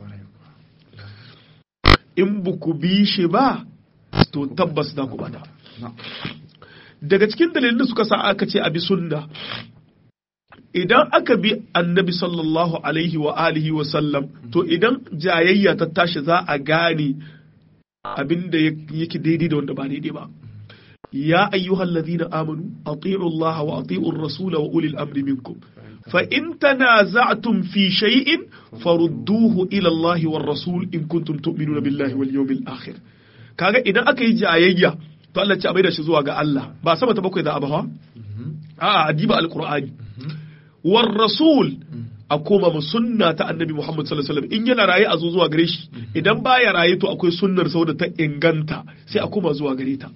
in buku bi shi ba to tabbas da ku bada daga cikin dalilin da suka sa aka ce a bi sunna idan aka bi annabi sallallahu alaihi wa alihi wa sallam to idan jayayya ta tashi za a gane abinda yake daidai da wanda ba daidai ba ya ayyuhal ladina amanu ati'u Allah wa ati'u ar-rasula wa ulil amri minkum fa in tanaza'tum fi shay'in farudduhu ila Allah war rasul in kuntum tu'minuna billahi wal yawmil akhir kaga idan aka yi jayayya to Allah ce a da shi zuwa ga Allah ba sama ta bakwai za a ba a'a adiba alqur'ani war rasul a koma mu sunna ta annabi Muhammad sallallahu alaihi wasallam in yana raye a zo zuwa gare shi idan baya raye to akwai sunnar saboda ta inganta sai a koma zuwa gare ta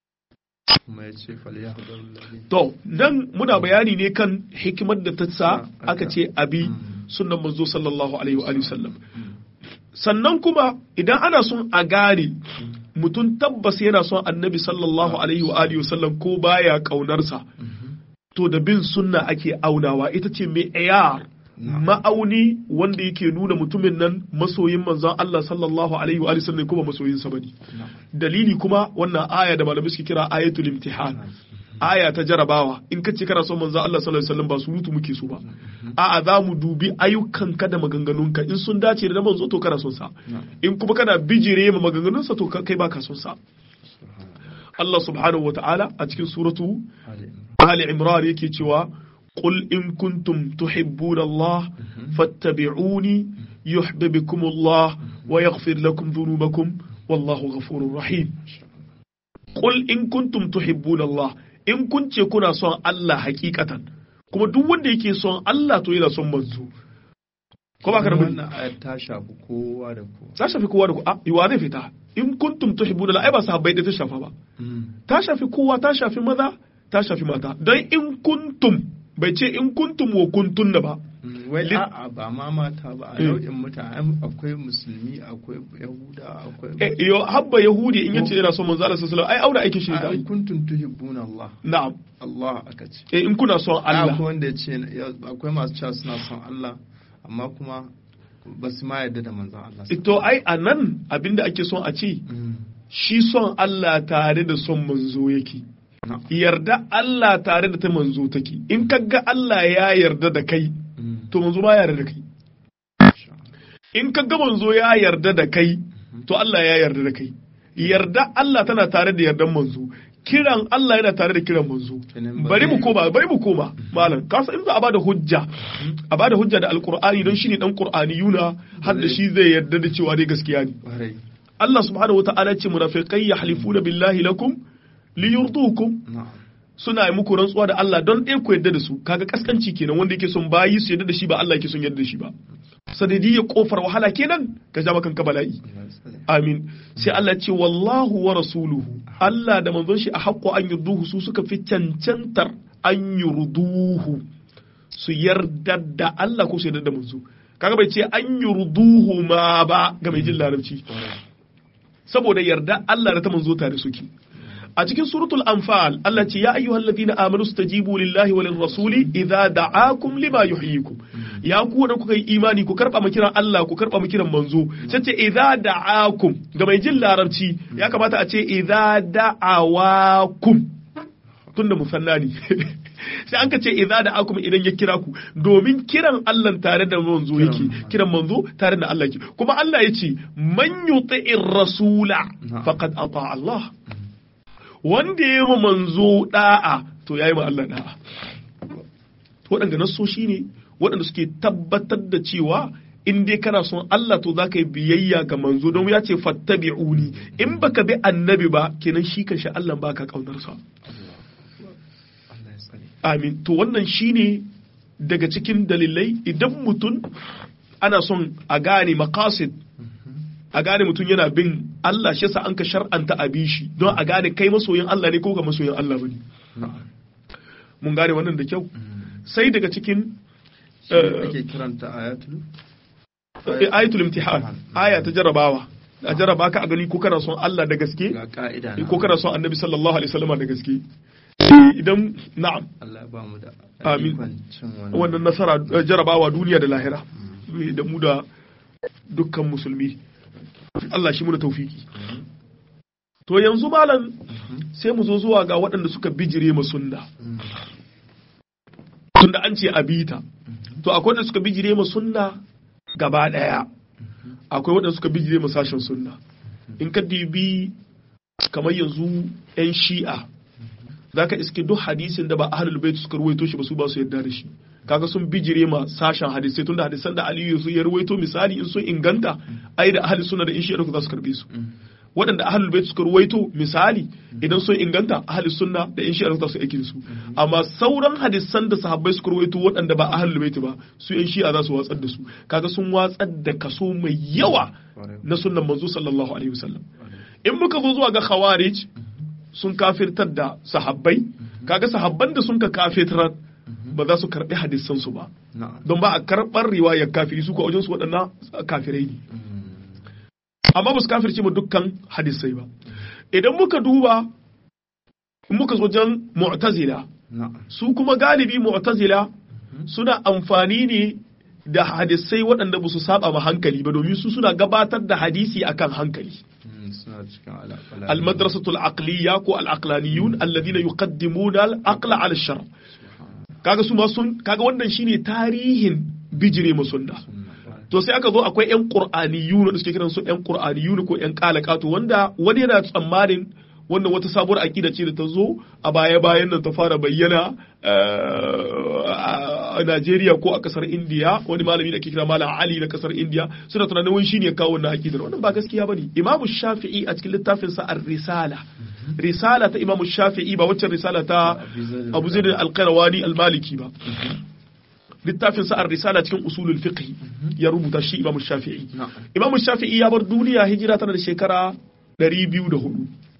to nan muna bayani ne kan hikimar da ta sa aka ce abi sunnan manzo sallallahu alaihi wa sallam sannan kuma idan ana son a gane mutum tabbas yana son annabi sallallahu alaihi wa alihi wasallam ko baya kaunarsa to da bin sunna ake aunawa ita ce mai ayar ma'auni wanda yake nuna mutumin nan masoyin manzon Allah sallallahu alaihi wa alihi wasallam kuma masoyin sa bane dalili kuma wannan aya da malamai suke kira ayatul imtihan aya ta jarabawa in ka ce kana son manzon Allah sallallahu alaihi wasallam ba surutu muke so ba a'a za mu dubi ayyukanka da maganganunka in sun dace da manzo to kana son sa in kuma kana bijire ma maganganunsa to kai baka son sa Allah subhanahu wata'ala a cikin suratu Ali Imran yake cewa قل إن كنتم تحبون الله فاتبعوني يحببكم الله ويغفر لكم ذنوبكم والله غفور رحيم قل إن كنتم تحبون الله إن كنت كنا صن الله حقيقة kuma duk wanda yake son Allah to yana son manzo ko ba ka da wannan ayat ta shafi kowa da kowa ta shafi kowa da kowa yiwa zai fita in kuntum tuhibbuna ai ba sahabbai da ta shafa ba ta shafi kowa ta shafi maza ta shafi mata dan in kuntum bai ce in kuntum wa kuntunna ba wai Lit- a'a ba ma mata ba a Eh. nau'in mutane akwai musulmi akwai yahuda akwai Eh, yo habba yahudi in yace yana son manzo Allah sallallahu alaihi wasallam ai aure aikin shi da a in kuntum tuhibbuna Allah na'am Allah aka ce eh in kuna son Allah akwai wanda ya ce ya- akwai masu cewa suna son Allah amma kuma ba su ma yarda da manzon Allah to ai anan abinda ake son a ce Mm. shi son Allah tare da son manzo yake Na. yarda Allah tare da ta manzo take in kaga Allah ya yarda da kai Mm. to manzo ba ya yarda da kai in kaga manzo ya yarda da kai to Allah ya yarda da kai yarda Allah tana tare da yardan manzo kiran Allah yana tare da kiran manzo Kenan ba bari mu zai- koma bari mu koma malam ka san in za a bada hujja a bada hujja da alqur'ani don shine dan qur'aniyuna har da shi zai yarda da cewa dai gaskiya ne Ƙwarai. Allah subhanahu wa ta'ala ce munafiqai yahlifuna billahi lakum liyurdukum Na'am. suna yi muku rantsuwa da Allah don ɗaya ku yarda da su kaga kaskanci kenan wanda yake son bayi su yarda da shi ba Allah yake son yarda da shi ba sadidiyya kofar wahala kenan ka ja makan ka bala'i Allah ya tsare. amin sai Allah ce wallahu wa rasuluhu Allah da manzon shi a haƙƙo an yurduhu su suka fi cancantar an yurduhu su yarda da Allah ko su yarda da manzo kaga bai ce an yurduhu ma ba ga mai jin larabci Ƙwarai. saboda yarda Allah da ta manzo tare suke a cikin suratul anfal Allah ce ya ayyuhal ladina amanu stajibu lillahi walin rasuli idza da'akum lima yuhyikum ya ku da kuka yi imani ku karba mu kiran Allah ku karba mu kiran manzo sai ce idza da'akum ga mai jin larabci ya kamata a ce idza da'awakum tunda musanna ne sai an ka ce idza da'akum idan ya kira ku domin kiran Allah tare da manzo yake kiran manzo tare da Allah yake kuma Allah ya ce man yuti'ir rasula faqad ata Allah wanda ya yi manzo da'a to ya yi ma Allah da'a waɗanda nassoshi ne waɗanda suke tabbatar da cewa in dai kana son Allah to za ka yi biyayya ga manzo don ya ce fattabi'uni in baka bi annabi ba kenan shi kan shi Allah baka kaunarsa Allah ya tsare. amin to wannan shine daga cikin dalilai idan mutum ana son a gane maqasid a gane mutum yana bin Allah shi yasa an ka shar'anta a bi shi don a gane kai masoyin Allah ne ko ga masoyin Allah bane Na'am. mun gane wannan da kyau Mm. sai daga cikin Shi ne ake kiranta ayatul eh, ayatul imtihan aya ta jarabawa a jaraba ka a gani ko kana son Allah da gaske ga ka'ida na ko kana son Annabi sallallahu alaihi wasallam da gaske Eh, idan na'am Allah ya ba mu da Amin. ikon cin wannan wannan nasara eh, jarabawa duniya da lahira Eh, da mu da dukkan musulmi Allah shi mu da taufiki to yanzu malam sai mu zo zuwa ga waɗanda suka bijire ma sunna Mm. tunda an ce abita to akwai waɗanda suka bijire ma sunna gaba ɗaya akwai waɗanda suka bijire ma sashen sunna in ka dibi kamar yanzu 'yan shi'a za ka iske duk hadisin da ba ahlul bait suka ruwaito shi ba su ba su yarda da shi kaga sun bijire ma sashen hadisai tunda hadisan da aliyu su ya ruwaito misali in sun inganta ai da ahli sunna da in shi'a za su karbe su waɗanda ahlul bait suka ruwaito misali idan sun inganta ahli sunna da in shi'a za su aiki da su amma sauran hadisan da sahabbai suka ruwaito waɗanda ba ahlul bait ba su in shi'a za su watsar da su kaga sun watsar da kaso mai yawa na sunnan manzo sallallahu alaihi wasallam in muka zo zuwa ga khawarij sun kafirtar da sahabbai kaga sahabban da sun ka kafirtar ba za su karbi hadisan su ba Na'am. don ba a karɓar riwayar kafiri su ko wajen su waɗannan kafirai ne Mm. amma ba su kafirce mu dukkan hadisai ba idan muka duba in muka zo wajen mu'tazila Na'am. su kuma galibi mu'tazila suna amfani ne da hadisai waɗanda ba su saba ma hankali ba domin su suna gabatar da hadisi akan hankali Mm, Suna cikin alaƙala. المدرسة العقلية كو العقلانيون الذين يقدمون العقل على الشر kaga su ma sun kaga wannan shine tarihin bijire mu sunna to sai aka zo akwai yan qur'aniyun da suke kiran su yan qur'aniyun ko yan qalaqatu wanda wani yana tsammanin wannan wata sabuwar aqida ce da ta zo a baya bayan nan ta fara bayyana a Najeriya ko a kasar India wani malami da ake kira Malam Ali na kasar India suna tunanin wani shine ya kawo wannan aqidar wannan ba gaskiya bane Imam Shafi'i a cikin littafin sa Ar-Risala risala ta Imam Shafi'i ba waccan risala ta Abu Zaid al-Qayrawani al-Maliki ba littafin sa Ar-Risala cikin usulul fiqh ya rubuta shi Imam Shafi'i Na'am. Imam Shafi'i ya bar duniya hijira tana da shekara 204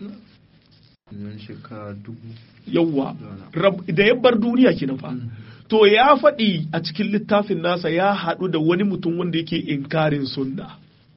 Yanzu shekara dubu. yawwa Rab- da ya bar duniya kenan fa to ya faɗi a cikin littafin nasa ya haɗu da wani mutum wanda yake inkarin sunna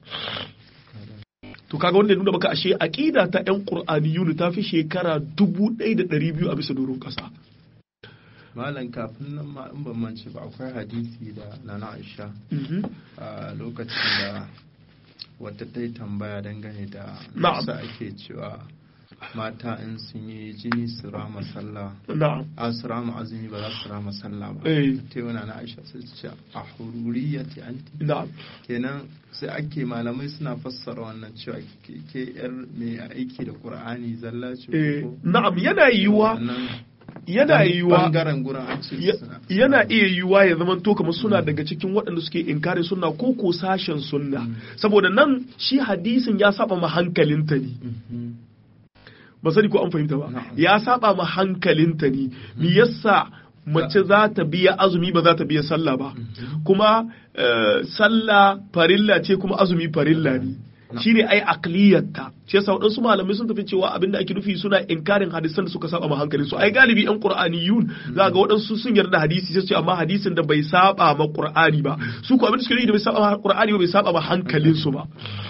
to kaga wanda ya nuna maka ashe aqida ta yan qur'aniyun ta fi shekara 1200 a bisa doron kasa malam kafin nan ma in ban mance ba akwai hadisi da nana Aisha a lokacin da wata ta yi tambaya dangane da Na'am. nasa ake cewa mata in sun yi jini su rama sallah na'am a su rama azumi ba za su rama sallah ba eh ta yi na Aisha sai ta ce a hururiyati anti na'am kenan sai ake malamai suna fassara wannan cewa ke ke yar mai aiki da qur'ani zalla ce eh ko na'am yana yiwuwa wannan yana yiwuwa bangaren gurin an ce Ya- suna yana iya yiwuwa ya zama to kamar suna daga cikin waɗanda suke inkarin sunna ko ko sashen sunna saboda nan shi hadisin ya saba ma hankalinta ne Mhm. ba sani ko an fahimta ba Na'am. ya saba ma hankalinta ne me yasa mace za ta biya azumi ba za ta biya sallah ba kuma eh, sallah farilla ce kuma azumi farilla ne shine ai akliyarta shi yasa waɗansu malamai sun tafi cewa abinda ake nufi suna inkarin hadisan da suka saba ma hankalin su ai galibi yan qur'aniyun za ga waɗansu sun yarda da hadisi sai su ce amma hadisin da bai saba ma qur'ani ba su ko abin da suke nufi da bai saba ma qur'ani ba bai saba ma hankalin su ba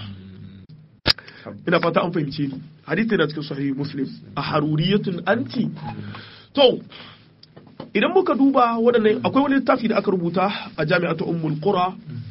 ina fata an fahimce ni hadisi yana cikin sahih muslim a haruriyatun anti to idan muka duba waɗannan akwai wani littafi da aka rubuta a jami'atu ummul qura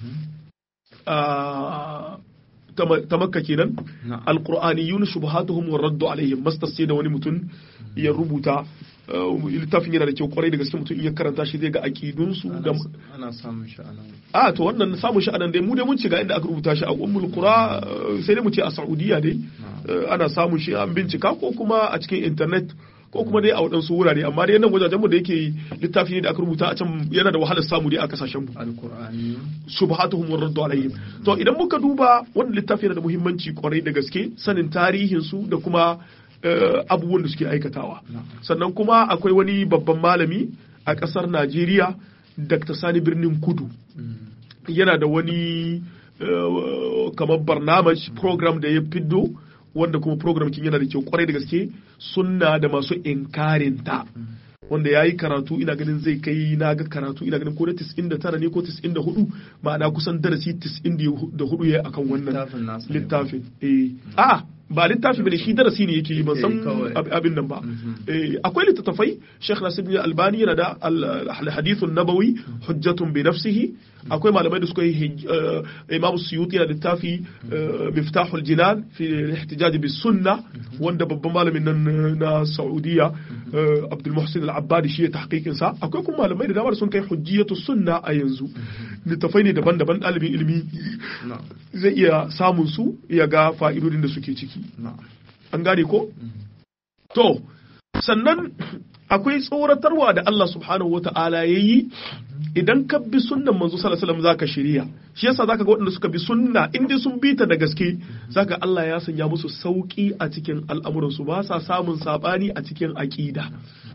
a ta Ma- ta makka kenan Na'am. alqur'aniyun shubuhatuhum wa raddu alaihim mastas ce da wani mutum ya rubuta uh, littafin yana da kyau kwarai da gaske mutum in ya karanta shi zai ga aqidunsu da ana ana samun shi a nan a to wannan samun shi anan dai mu dai mun ci ga inda aka rubuta shi a ummul qura uh, sai dai mu ce a saudiya dai uh, ana samun shi an bincika ko kuma a cikin internet ko kuma dai a waɗansu wurare amma dai nan wajajen mu da yake littafi ne da aka rubuta a can yana da wahalar samu dai a kasashen mu alqur'ani subhatuhum wa raddu alaihim to idan muka duba wannan littafi yana da muhimmanci kwarai da gaske sanin tarihin su da kuma eh, abubuwan da suke aikatawa sannan kuma akwai wani babban malami a ƙasar Najeriya Dr. Sani Birnin Kudu yana da wani eh, kamar barnamaj program da ya fiddo wanda kuma program kin yana da kyau kwarai da gaske sunna da masu inkarinta wanda ya yi karatu ina ganin zai kai na ga karatu ina ganin ko na 99 ne ko 94 ma'ana kusan darasi 94 ya yi akan wannan littafin nasa ne. littafin eh a ba littafi bane shi darasi ne yake yi ban san Eh, kawai. ab- abin nan ba Mhm. Eh, akwai littattafai Sheikh Nasiruddin Albani yana da al- al-hadithun nabawi hujjatun bi nafsihi akwai malamai da suka yi hij- eh, Imam Suyuti yana da littafi eh, Miftahul Jinan fi al-ihtijaj bis sunna wanda babban malamin nan eh, na Saudiya eh, Abdul Muhsin Al-Abbadi shi ya tahqiqin sa akwai kuma malamai da dama da sun kai hujjiyatu sunna a yanzu littattafai ne daban-daban ɗalibin ilimi na'am zai iya samun su ya ga fa'idodin da suke ciki na'am an gane ko? To, sannan akwai tsoratarwa da Allah subhanahu wa ta'ala ya yi idan ka bi sunnan manzo sallallahu alaihi wasallam zaka shirya shi yasa zaka ga waɗanda suka bi sunna in dai sun bi ta da gaske zaka Allah ya sanya musu sauki a cikin al'amuran su ba sa samun sabani a cikin aqida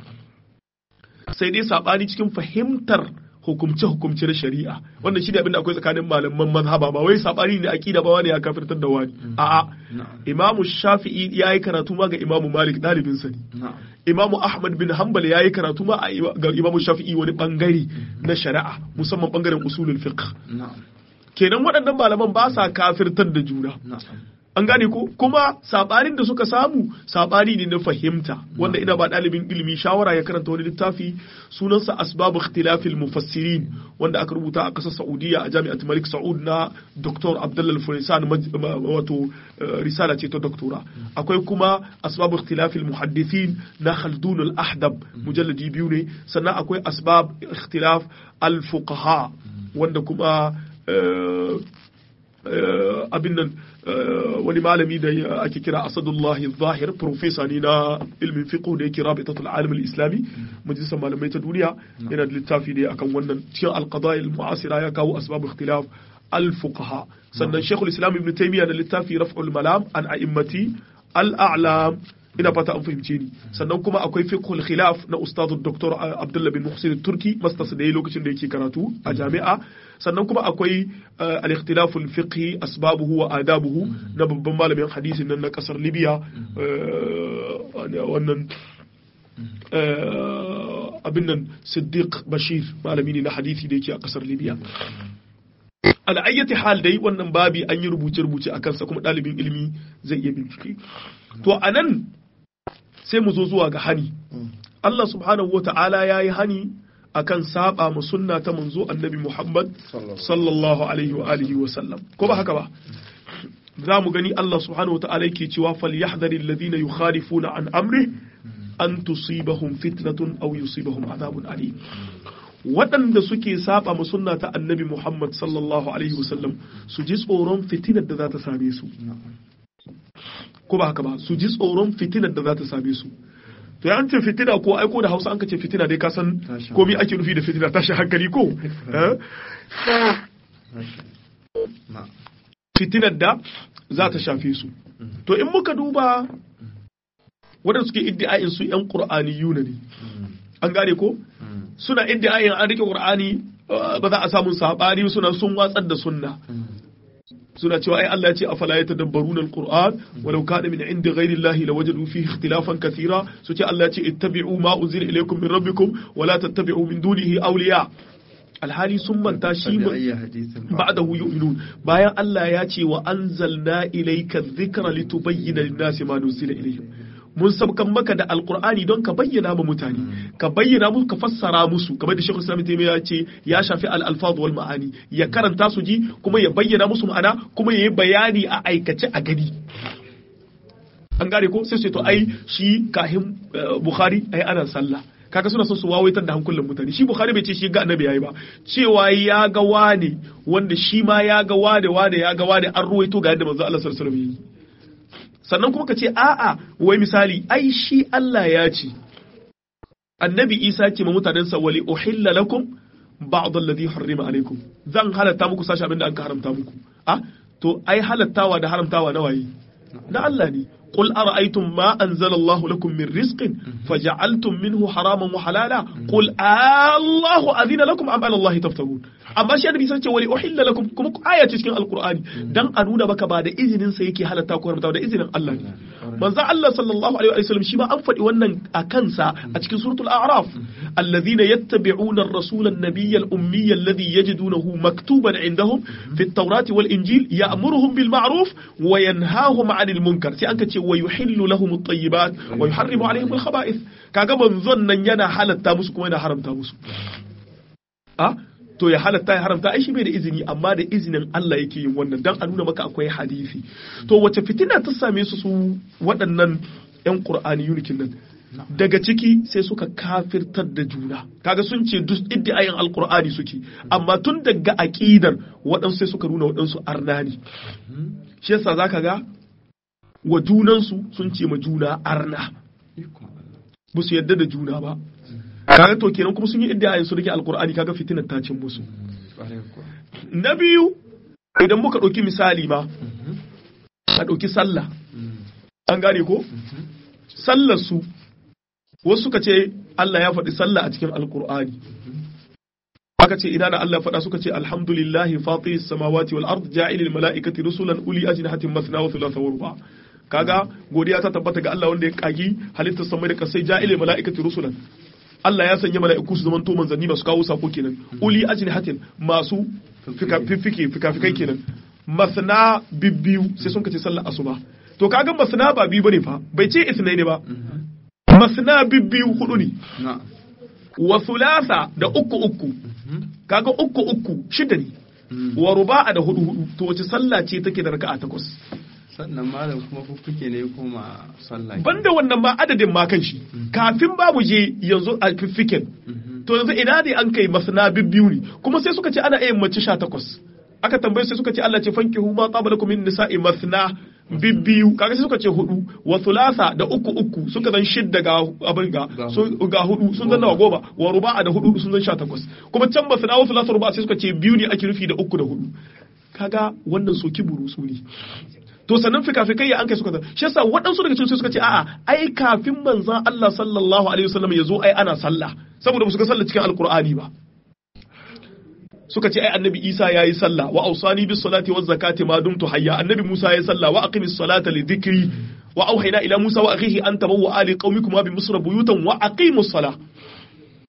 sai dai sabani cikin fahimtar hukumce hukumce na shari'a wannan shi ne abin da akwai tsakanin malaman mazhaba ba wai sabani ne aqida ba wani ya kafirtar da wani a'a na'am imamu shafi'i ya yi karatu ma ga imamu malik ɗalibinsa ne na'am imamu ahmad bin hanbal ya yi karatu ma a ima- ga imamu shafi'i wani bangare na shari'a musamman bangaren usulul fiqh na'am kenan waɗannan malaman ba sa kafirtar da juna na'am an gane ko kuma sabanin da suka samu sabani ne na fahimta wanda ina ba ɗalibin ilimi shawara ya karanta wani littafi sunansa asbabu ikhtilafil mufassirin wanda aka rubuta a ƙasar Saudiya a jami'at Malik Saud na Dr. Abdullah Al-Furisan maj- ma- wato eh, risala ce ta doktora akwai kuma asbabu ikhtilafil muhaddithin na Khaldun al-Ahdab mujalladi biyu ne sannan akwai asbab ikhtilaf al-fuqaha wanda kuma eh, eh, abin nan eh, wani malami da ya- ake kira asadullahi zahir profesa ne na ilmin fiqh da yake rabitatul alim al-islami majalisar malamai ta duniya yana da littafi ne akan wannan cikin al-qadaya al-mu'asira ya kawo asbab ikhtilaf al-fuqaha sannan shaykhul islam ibn taymiyyah da littafi raf'ul malam an a'immati al-a'lam ina fata an fahimce ni sannan kuma akwai fiqhul khilaf na ustadu dr abdullah bin muhsin turki masters da yayi lokacin da yake karatu a jami'a sannan kuma akwai eh, al-ikhtilaf al-fiqhi asbabuhu wa adabuhu na babban malamin hadisin nan na kasar libya eh, wannan eh, abin nan Siddiq Bashir malami ne na hadisi da yake a kasar Libya al'ayyati hal dai wannan babi an yi rubuce-rubuce a kansa kuma ɗalibin ilimi zai iya bincike to a nan sai mu zo zuwa ga hani Allah subhanahu wa ta'ala ya yi hani akan saba mu sunna ta manzo annabi Muhammad sallallahu alaihi wa alihi wa sallam ko ba haka ba za mu gani Allah subhanahu wa ta'ala yake cewa falyahdhari alladhina yukhalifuna an amri an tusibahum fitnatun aw yusibahum adhabun alim waɗanda suke saba mu sunna ta annabi Muhammad sallallahu alaihi wasallam su ji tsoron fitinar da za ta same su ko ba haka ba su ji tsoron fitinar da za ta same su to ya ce fitina ko aiko da Hausa an ka ce fitina dai ka san komai ake nufi da fitina tashi hankali ko fitinar da za ta shafe su to in muka duba waɗanda suke iddi'ayin su yan qur'aniyuna ne an gane ko suna iddi'ayin an rike qur'ani ba za a samu sabani suna sun watsar da sunna suna cewa ai Allah ya ce afala yatadabbaruna alquran walau kana min indi ghairi llahi lawajadu fihi ikhtilafan kathira su ce Allah ya ce ittabi'u ma unzila ilaykum min rabbikum wala tattabi'u min dunihi awliya alhali sun manta shi ba'dahu yu'minun bayan Allah ya ce wa anzalna ilayka dhikra litubayyana lin-nasi ma nuzila ilayhim mun sabkan maka da alkur'ani don ka bayyana ma mutane ka bayyana musu ka fassara musu kamar da shekul islami taimiyya ya ce ya shafi al-alfaz wal ma'ani ya karanta su ji kuma ya bayyana musu ma'ana kuma ya yi bayani a aikace a gani an gane ko sai sai to ai shi kahin bukhari ai ana sallah kaga suna son su wawaitar da hankulan mutane shi bukhari bai ce shi ga annabi yayi ba cewa ya ga wane wanda shi ma ya ga wane wane ya ga wane an ruwaito ga yadda manzo Allah sallallahu alaihi wasallam sannan kuma ka ce a'a wai misali ai shi Allah ya ce annabi Isa ce ma mutanensa wali uhilla lakum ba'd alladhi harrima alaikum zan halatta muku sashi abinda an ka haramta muku a to ai halattawa da haramtawa na waye na Allah ne قل أرأيتم ما أنزل الله لكم من رزق فجعلتم منه حراما وحلالا قل الله أذن لكم أم على الله تفترون amma shi annabi sai ce wali uhilla lakum kuma aya ce cikin alqur'ani dan a nuna maka ba da izinin sa yake halatta ko haramta da izinin Allah ne manzo Allah sallallahu alaihi wa sallam shi ma an faɗi wannan a kansa a cikin suratul a'raf alladhina yattabi'una ar-rasula an-nabiyya al-ummiyya alladhi yajidunahu maktuban 'indahum fi at-taurati wal-injil ya'muruhum bil ma'ruf wa yanhahum 'anil munkar sai an ka ce wa yuhillu lahum at-tayyibat wa yuharrimu 'alayhim al-khaba'ith kaga manzon nan yana halatta musu kuma yana haramta musu a to ya halatta ya haramta ai shi bai da izini amma da izinin Allah yake yin wannan dan a nuna maka akwai hadisi to wace fitina ta same su su waɗannan ƴan Qur'ani yunikin nan daga ciki sai suka kafirtar da juna kaga sun ce duk iddiayin alqur'ani suke amma tun daga aqidar waɗansu sai suka nuna waɗansu arnani shi yasa zaka ga wa junansu sun ce ma juna arna ba su yadda da juna ba kaga to kenan kuma sun yi iddiayin su rike alqur'ani kaga fitinar ta cin musu na biyu idan muka ɗauki misali ma a ɗauki sallah an gane ko sallar su wasu suka ce Allah ya faɗi sallah a cikin alqur'ani aka ce ina da Allah faɗa suka ce alhamdulillahi fatir samawati wal ard ja'ilil mala'ikati rusulan uli ajnihatin masna wa thulatha wa ruba kaga godiya ta tabbata ga Allah wanda ya kagi halittar samai da kasai ja'ilil mala'ikati rusulan Allah ya sanya mala'iku su zamanto manzanni masu kawo sako kenan uli ajnihatin masu fifike fikafikai kenan masna bibbiyu sai sun kace sallar asuba to kaga masna ba biyu bane fa bai ce isnai ne ba masna bibbiyu hudu ne wa thulatha da uku uku kaga uku uku shida ne wa ruba'a da hudu hudu to wace sallah ce take da raka'a takwas sannan malam kuma fuffuke ne kuma sallah banda wannan ma adadin ma kan shi kafin babu je yanzu a fiffiken to yanzu ina ne an kai masana bibbiyu ne kuma sai suka ce ana iya mace sha takwas aka tambaye sai suka ce Allah ce fankihu ma qabala kum min nisa'i masna bibbiyu kaga sai suka ce hudu wa thulatha da uku uku suka zan shidda ga abin ga ga hudu sun zan nawa goma wa ruba'a da hudu sun zan sha takwas kuma can masna wa thulatha ruba'a sai suka ce biyu ne ake rufi da uku da hudu kaga wannan soki burusu ne to sannan fikafikai ya an kai suka shi yasa waɗansu daga cikin suka ce a'a ai kafin manzon Allah sallallahu alaihi wasallam ya zo ai ana sallah saboda ba su ga sallah cikin alqur'ani ba suka ce ai annabi Isa yayi sallah wa ausani bis salati waz zakati ma dumtu hayya annabi Musa yayi sallah wa aqimis salata li dhikri wa auhayna ila Musa wa akhihi an tabawwa ali qaumikum bi misra buyutan wa aqimus salah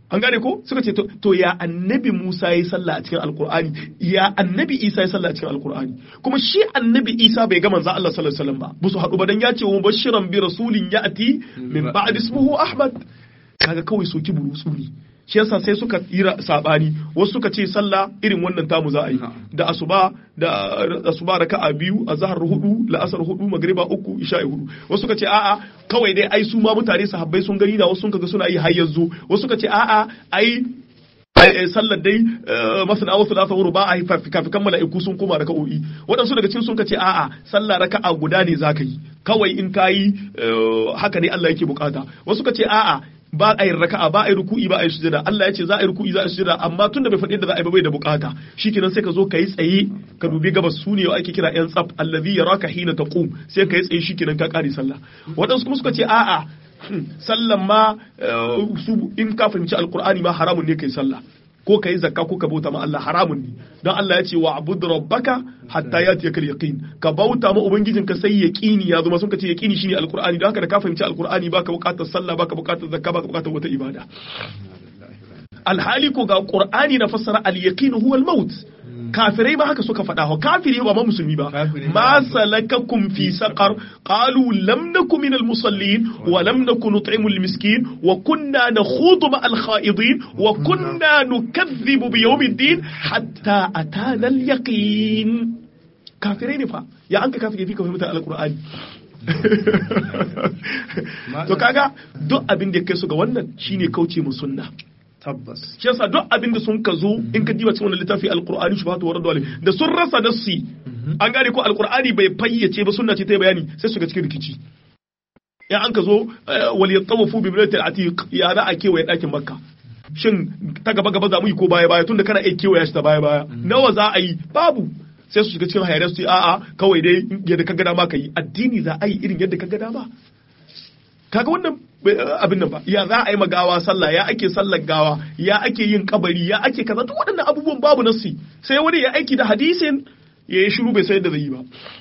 an gane ko suka ce to ya annabi Musa ya yi sallah a cikin alkur'ani ya annabi Isa ya sallah a cikin alkur'ani kuma shi annabi Isa bai ga manzo Allah sallallahu alaihi wasallam ba ba su haɗu ba dan ya ce wa bashiran bi rasulin ya'ti min ba'd ismuhu Ahmad kaga kawai soki burutsu ne shi yasa sai suka yi sabani wasu suka ce sallah irin wannan tamu za a yi da asuba da asuba raka'a biyu azhar hudu la'asar hudu magriba uku isha'i hudu wasu suka ce a'a kawai dai ai su ma mutane sahabbai sun gani da wasu sun kaga suna yi har yanzu wasu suka ce a'a ai sallar dai masana wasu da sauru ba a yi kafikan mala'iku sun koma raka'o'i waɗansu daga cikin sun ce a'a sallah raka'a guda ne zaka yi kawai in ka yi haka ne Allah yake bukata wasu ka ce a'a ba a yi raka'a ba a yi ruku'i ba a yi sujada Allah ya ce za a yi ruku'i za a yi sujada amma tun da bai faɗi da za a yi ba bai da bukata shikenan sai ka zo ka yi tsaye ka dubi gabas su ne ake kira yan tsaf allazi yaraka hina taqum sai ka yi tsaye shikenan ka kare sallah waɗansu kuma suka ce a'a sallan ma su in ka fahimci alqur'ani ma haramun ne kai sallah ko ka yi zakka ko ka bauta ma Allah haramun ne don Allah ya ce wa abud rabbaka hatta ya tiyaka yaqin ka bauta ma ubangijinka sai yaqini ya zo ma sun ka ce yaqini shine alqur'ani don haka da ka fahimci alqur'ani baka bukatar sallah baka bukatar zakka baka bukatar wata ibada alhali ko ga qur'ani na fassara al-yaqin huwa al-maut kafirai ba haka suka faɗa wa kafiri ba ma musulmi ba ma salakakum fi saqar qalu lam nakum minal musallin wa lam nakun nut'imu al-miskin wa kunna nakhudu ma al-kha'idin wa kunna nukaththibu bi yawmiddin hatta atana al-yaqin kafirai ne fa ya an ka kafiri fi ka fahimta al-qur'ani to kaga duk abin da kai su ga wannan shine kauce mu sunna tabbas shi yasa duk abin da sun ka zo in ka diba cikin wannan littafi alqur'ani shubhatu warad wale da sun rasa nassi an gane ko alqur'ani bai fayyace ba sunna ce ta bayani sai su ga cikin rikici ya an ka zo wal yatawafu bi bilatil atiq ya za a kewaye dakin makka shin ta gaba gaba za mu yi ko baya baya tunda kana iya kewaya shi ta baya baya nawa za a yi babu sai su shiga cikin hayar su a'a kawai dai yadda ka ga dama ka yi addini za a yi irin yadda ka ga dama kaga wannan abin nan ba ya za a yi magawa sallah ya ake sallar gawa ya ake yin kabari ya ake kaza duk waɗannan abubuwan babu nasi sai wani ya aiki da hadisin ya yi shiru bai san yadda zai yi ba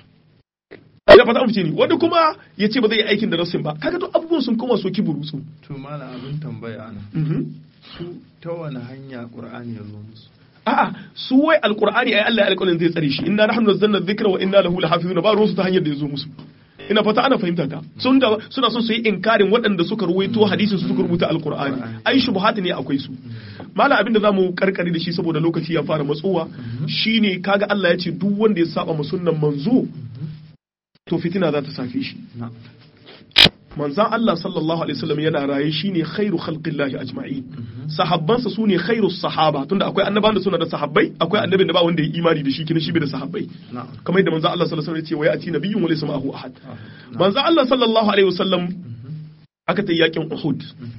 ina fata amince ni wani kuma ya ce ba zai yi aikin da nasin ba kaga duk abubuwan sun koma soki burutsu to mana abin tambaya ana su ta wani hanya qur'ani ya zo musu a'a su wai alqur'ani ai Allah ya alƙawarin zai tsare shi inna nahnu nazzalna dhikra wa inna lahu lahafizun ba ruwan su ta hanyar da ya zo musu ina fata ana fahimta ta sun da suna son su yi inkarin waɗanda suka ruwaito hadisin su suka rubuta alqur'ani ai shubuhat ne akwai su mala abinda zamu karkare da shi saboda lokaci ya fara matsowa shine kaga Allah ya ce duk wanda ya saba ma sunnan manzo to fitina za ta safe shi manzan Allah sallallahu alaihi wasallam yana raye shine khairu khalqillahi ajma'in sahabbansa sune khairu sahaba tunda akwai annabawan da suna da sahabbai akwai annabin da ba wanda ya imani da shi kina shi bai da sahabbai kamar yadda manzan Allah sallallahu alaihi wasallam ya ce wa ya'ti nabiyyun wa laysa ma'ahu ahad manzan Allah sallallahu alaihi wasallam aka ta yakin Uhud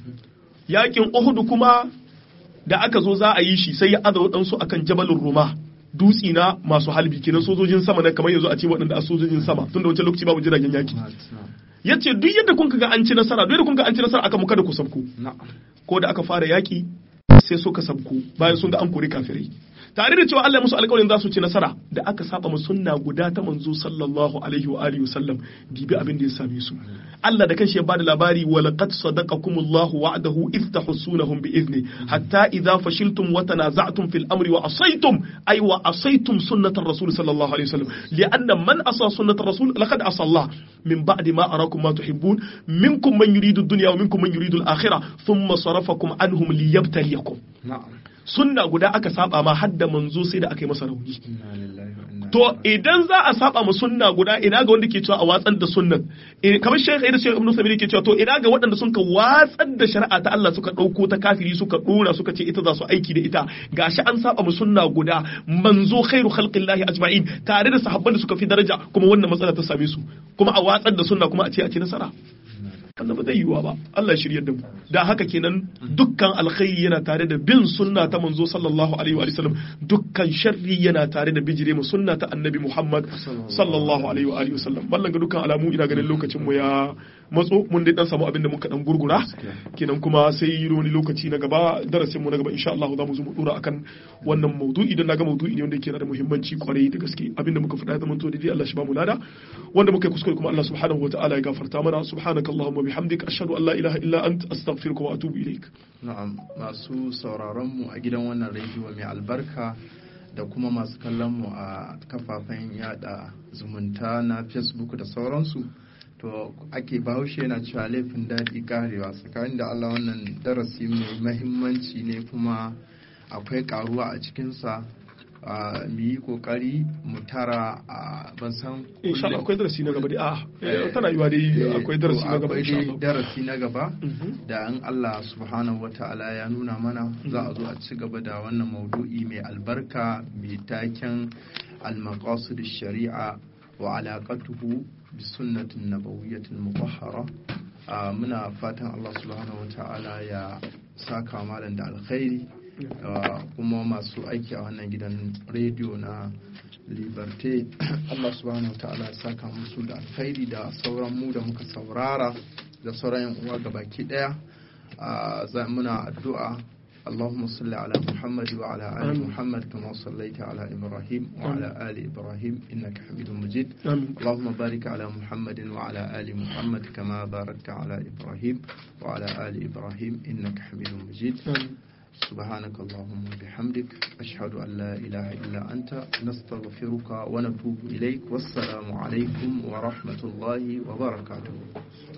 yakin Uhud kuma da aka zo za a yi shi sai ya aza waɗansu akan jabalin Ruma dutsi na masu halbi kenan sojojin sama na kamar yanzu a ce waɗanda a sojojin sama tunda wancan lokaci babu jiragen yaki ya ce duk yadda kun ga an ci nasara duk yadda kun ga an ci nasara aka muka da ku sabku ko da aka fara yaki sai suka sabku bayan sun ga an kori kafirai tare da cewa Allah musu alƙawarin za su ci nasara da aka saba mu sunna guda ta manzo sallallahu alaihi wa alihi wasallam dibi abin da ya same su Allah da kanshi ya bada labari wa laqad sadaqakumullahu wa'dahu idh tahsunahum bi idni hatta idza fashiltum wa tanaza'tum fil amri wa asaytum ay wa asaytum sunnatar rasul sallallahu alaihi wasallam li'anna man asa sunnatar rasul laqad asa Allah min ba'di ma arakum ma tuhibbun minkum man yuridu ad-dunya wa minkum man yuridu al-akhirah thumma sarafakum anhum liyabtaliyakum na'am sunna guda aka saba ma hadda manzo sai da aka yi masa rauni to idan za a saba ma sunna guda ina ga wanda ke cewa a watsar da sunnan kamar shekh da shekh ibn sabiri ke cewa to ina ga waɗanda sun ka watsar da shari'a ta Allah suka ɗauko ta kafiri suka ɗora suka ce ita za su aiki da ita gashi an saba ma sunna guda manzo khairu khalqillahi ajma'in tare da sahabban da suka fi daraja kuma wannan matsala ta same su kuma a watsar da sunna kuma a ce a ce nasara wannan ba zai yiwuwa ba Allah shiryar da mu da haka kenan dukkan alkhairi yana tare da bin sunna ta manzo sallallahu alaihi wa sallam dukkan sharri yana tare da bijire mu sunna ta annabi Muhammad sallallahu alaihi wa alihi wasallam ballan ga dukkan alamu ina ganin lokacin mu ya matso mun dai dan samu abin da muka dan gurgura kenan kuma sai wani lokaci na gaba darasin mu na gaba insha Allah za mu zo mu dora akan wannan maudu'i dan naga maudu'i ne wanda yake da muhimmanci kwarai da gaske abin da muka faɗa da mun to dai Allah shi ba mu lada wanda muka kuskure kuma Allah subhanahu wa ta'ala ya gafarta mana subhanakallahumma bihamdik ashhadu an la ilaha illa anta astaghfiruka wa atubu ilaik na'am masu sauraron mu a gidan wannan rediyo mai albarka da kuma masu kallon mu a kafafen yada zumunta na facebook da sauransu to ake bahaushe yana cewa laifin daɗi karewa tsakanin da allah wannan darasi mai mahimmanci ne kuma akwai karuwa a cikinsa mu yi kokari mu tara a ban san insha Allah akwai darasi na gaba dai a tana yiwa dai akwai darasi na gaba insha Allah darasi na gaba da an Allah subhanahu wataala ya nuna mana za a zo a ci gaba da wannan maudu'i mai albarka mai taken al-maqasid sharia wa alaqatuhu bi sunnatin nabawiyyatin mutahhara muna fatan Allah subhanahu wataala ya saka malam da alkhairi kuma masu aiki a wannan gidan rediyo na liberté Allah subhanahu wa ta'ala saka musu da alkhairi da sauran mu da muka saurara da sauran yan uwa gabaki daya muna addu'a اللهم صل على محمد وعلى آل محمد كما صليت على إبراهيم وعلى آل إبراهيم إنك حميد مجيد اللهم بارك على محمد وعلى آل محمد كما باركت على إبراهيم وعلى آل إبراهيم إنك حميد مجيد سبحانك اللهم وبحمدك أشهد أن لا إله إلا أنت نستغفرك ونتوب إليك والسلام عليكم ورحمة الله وبركاته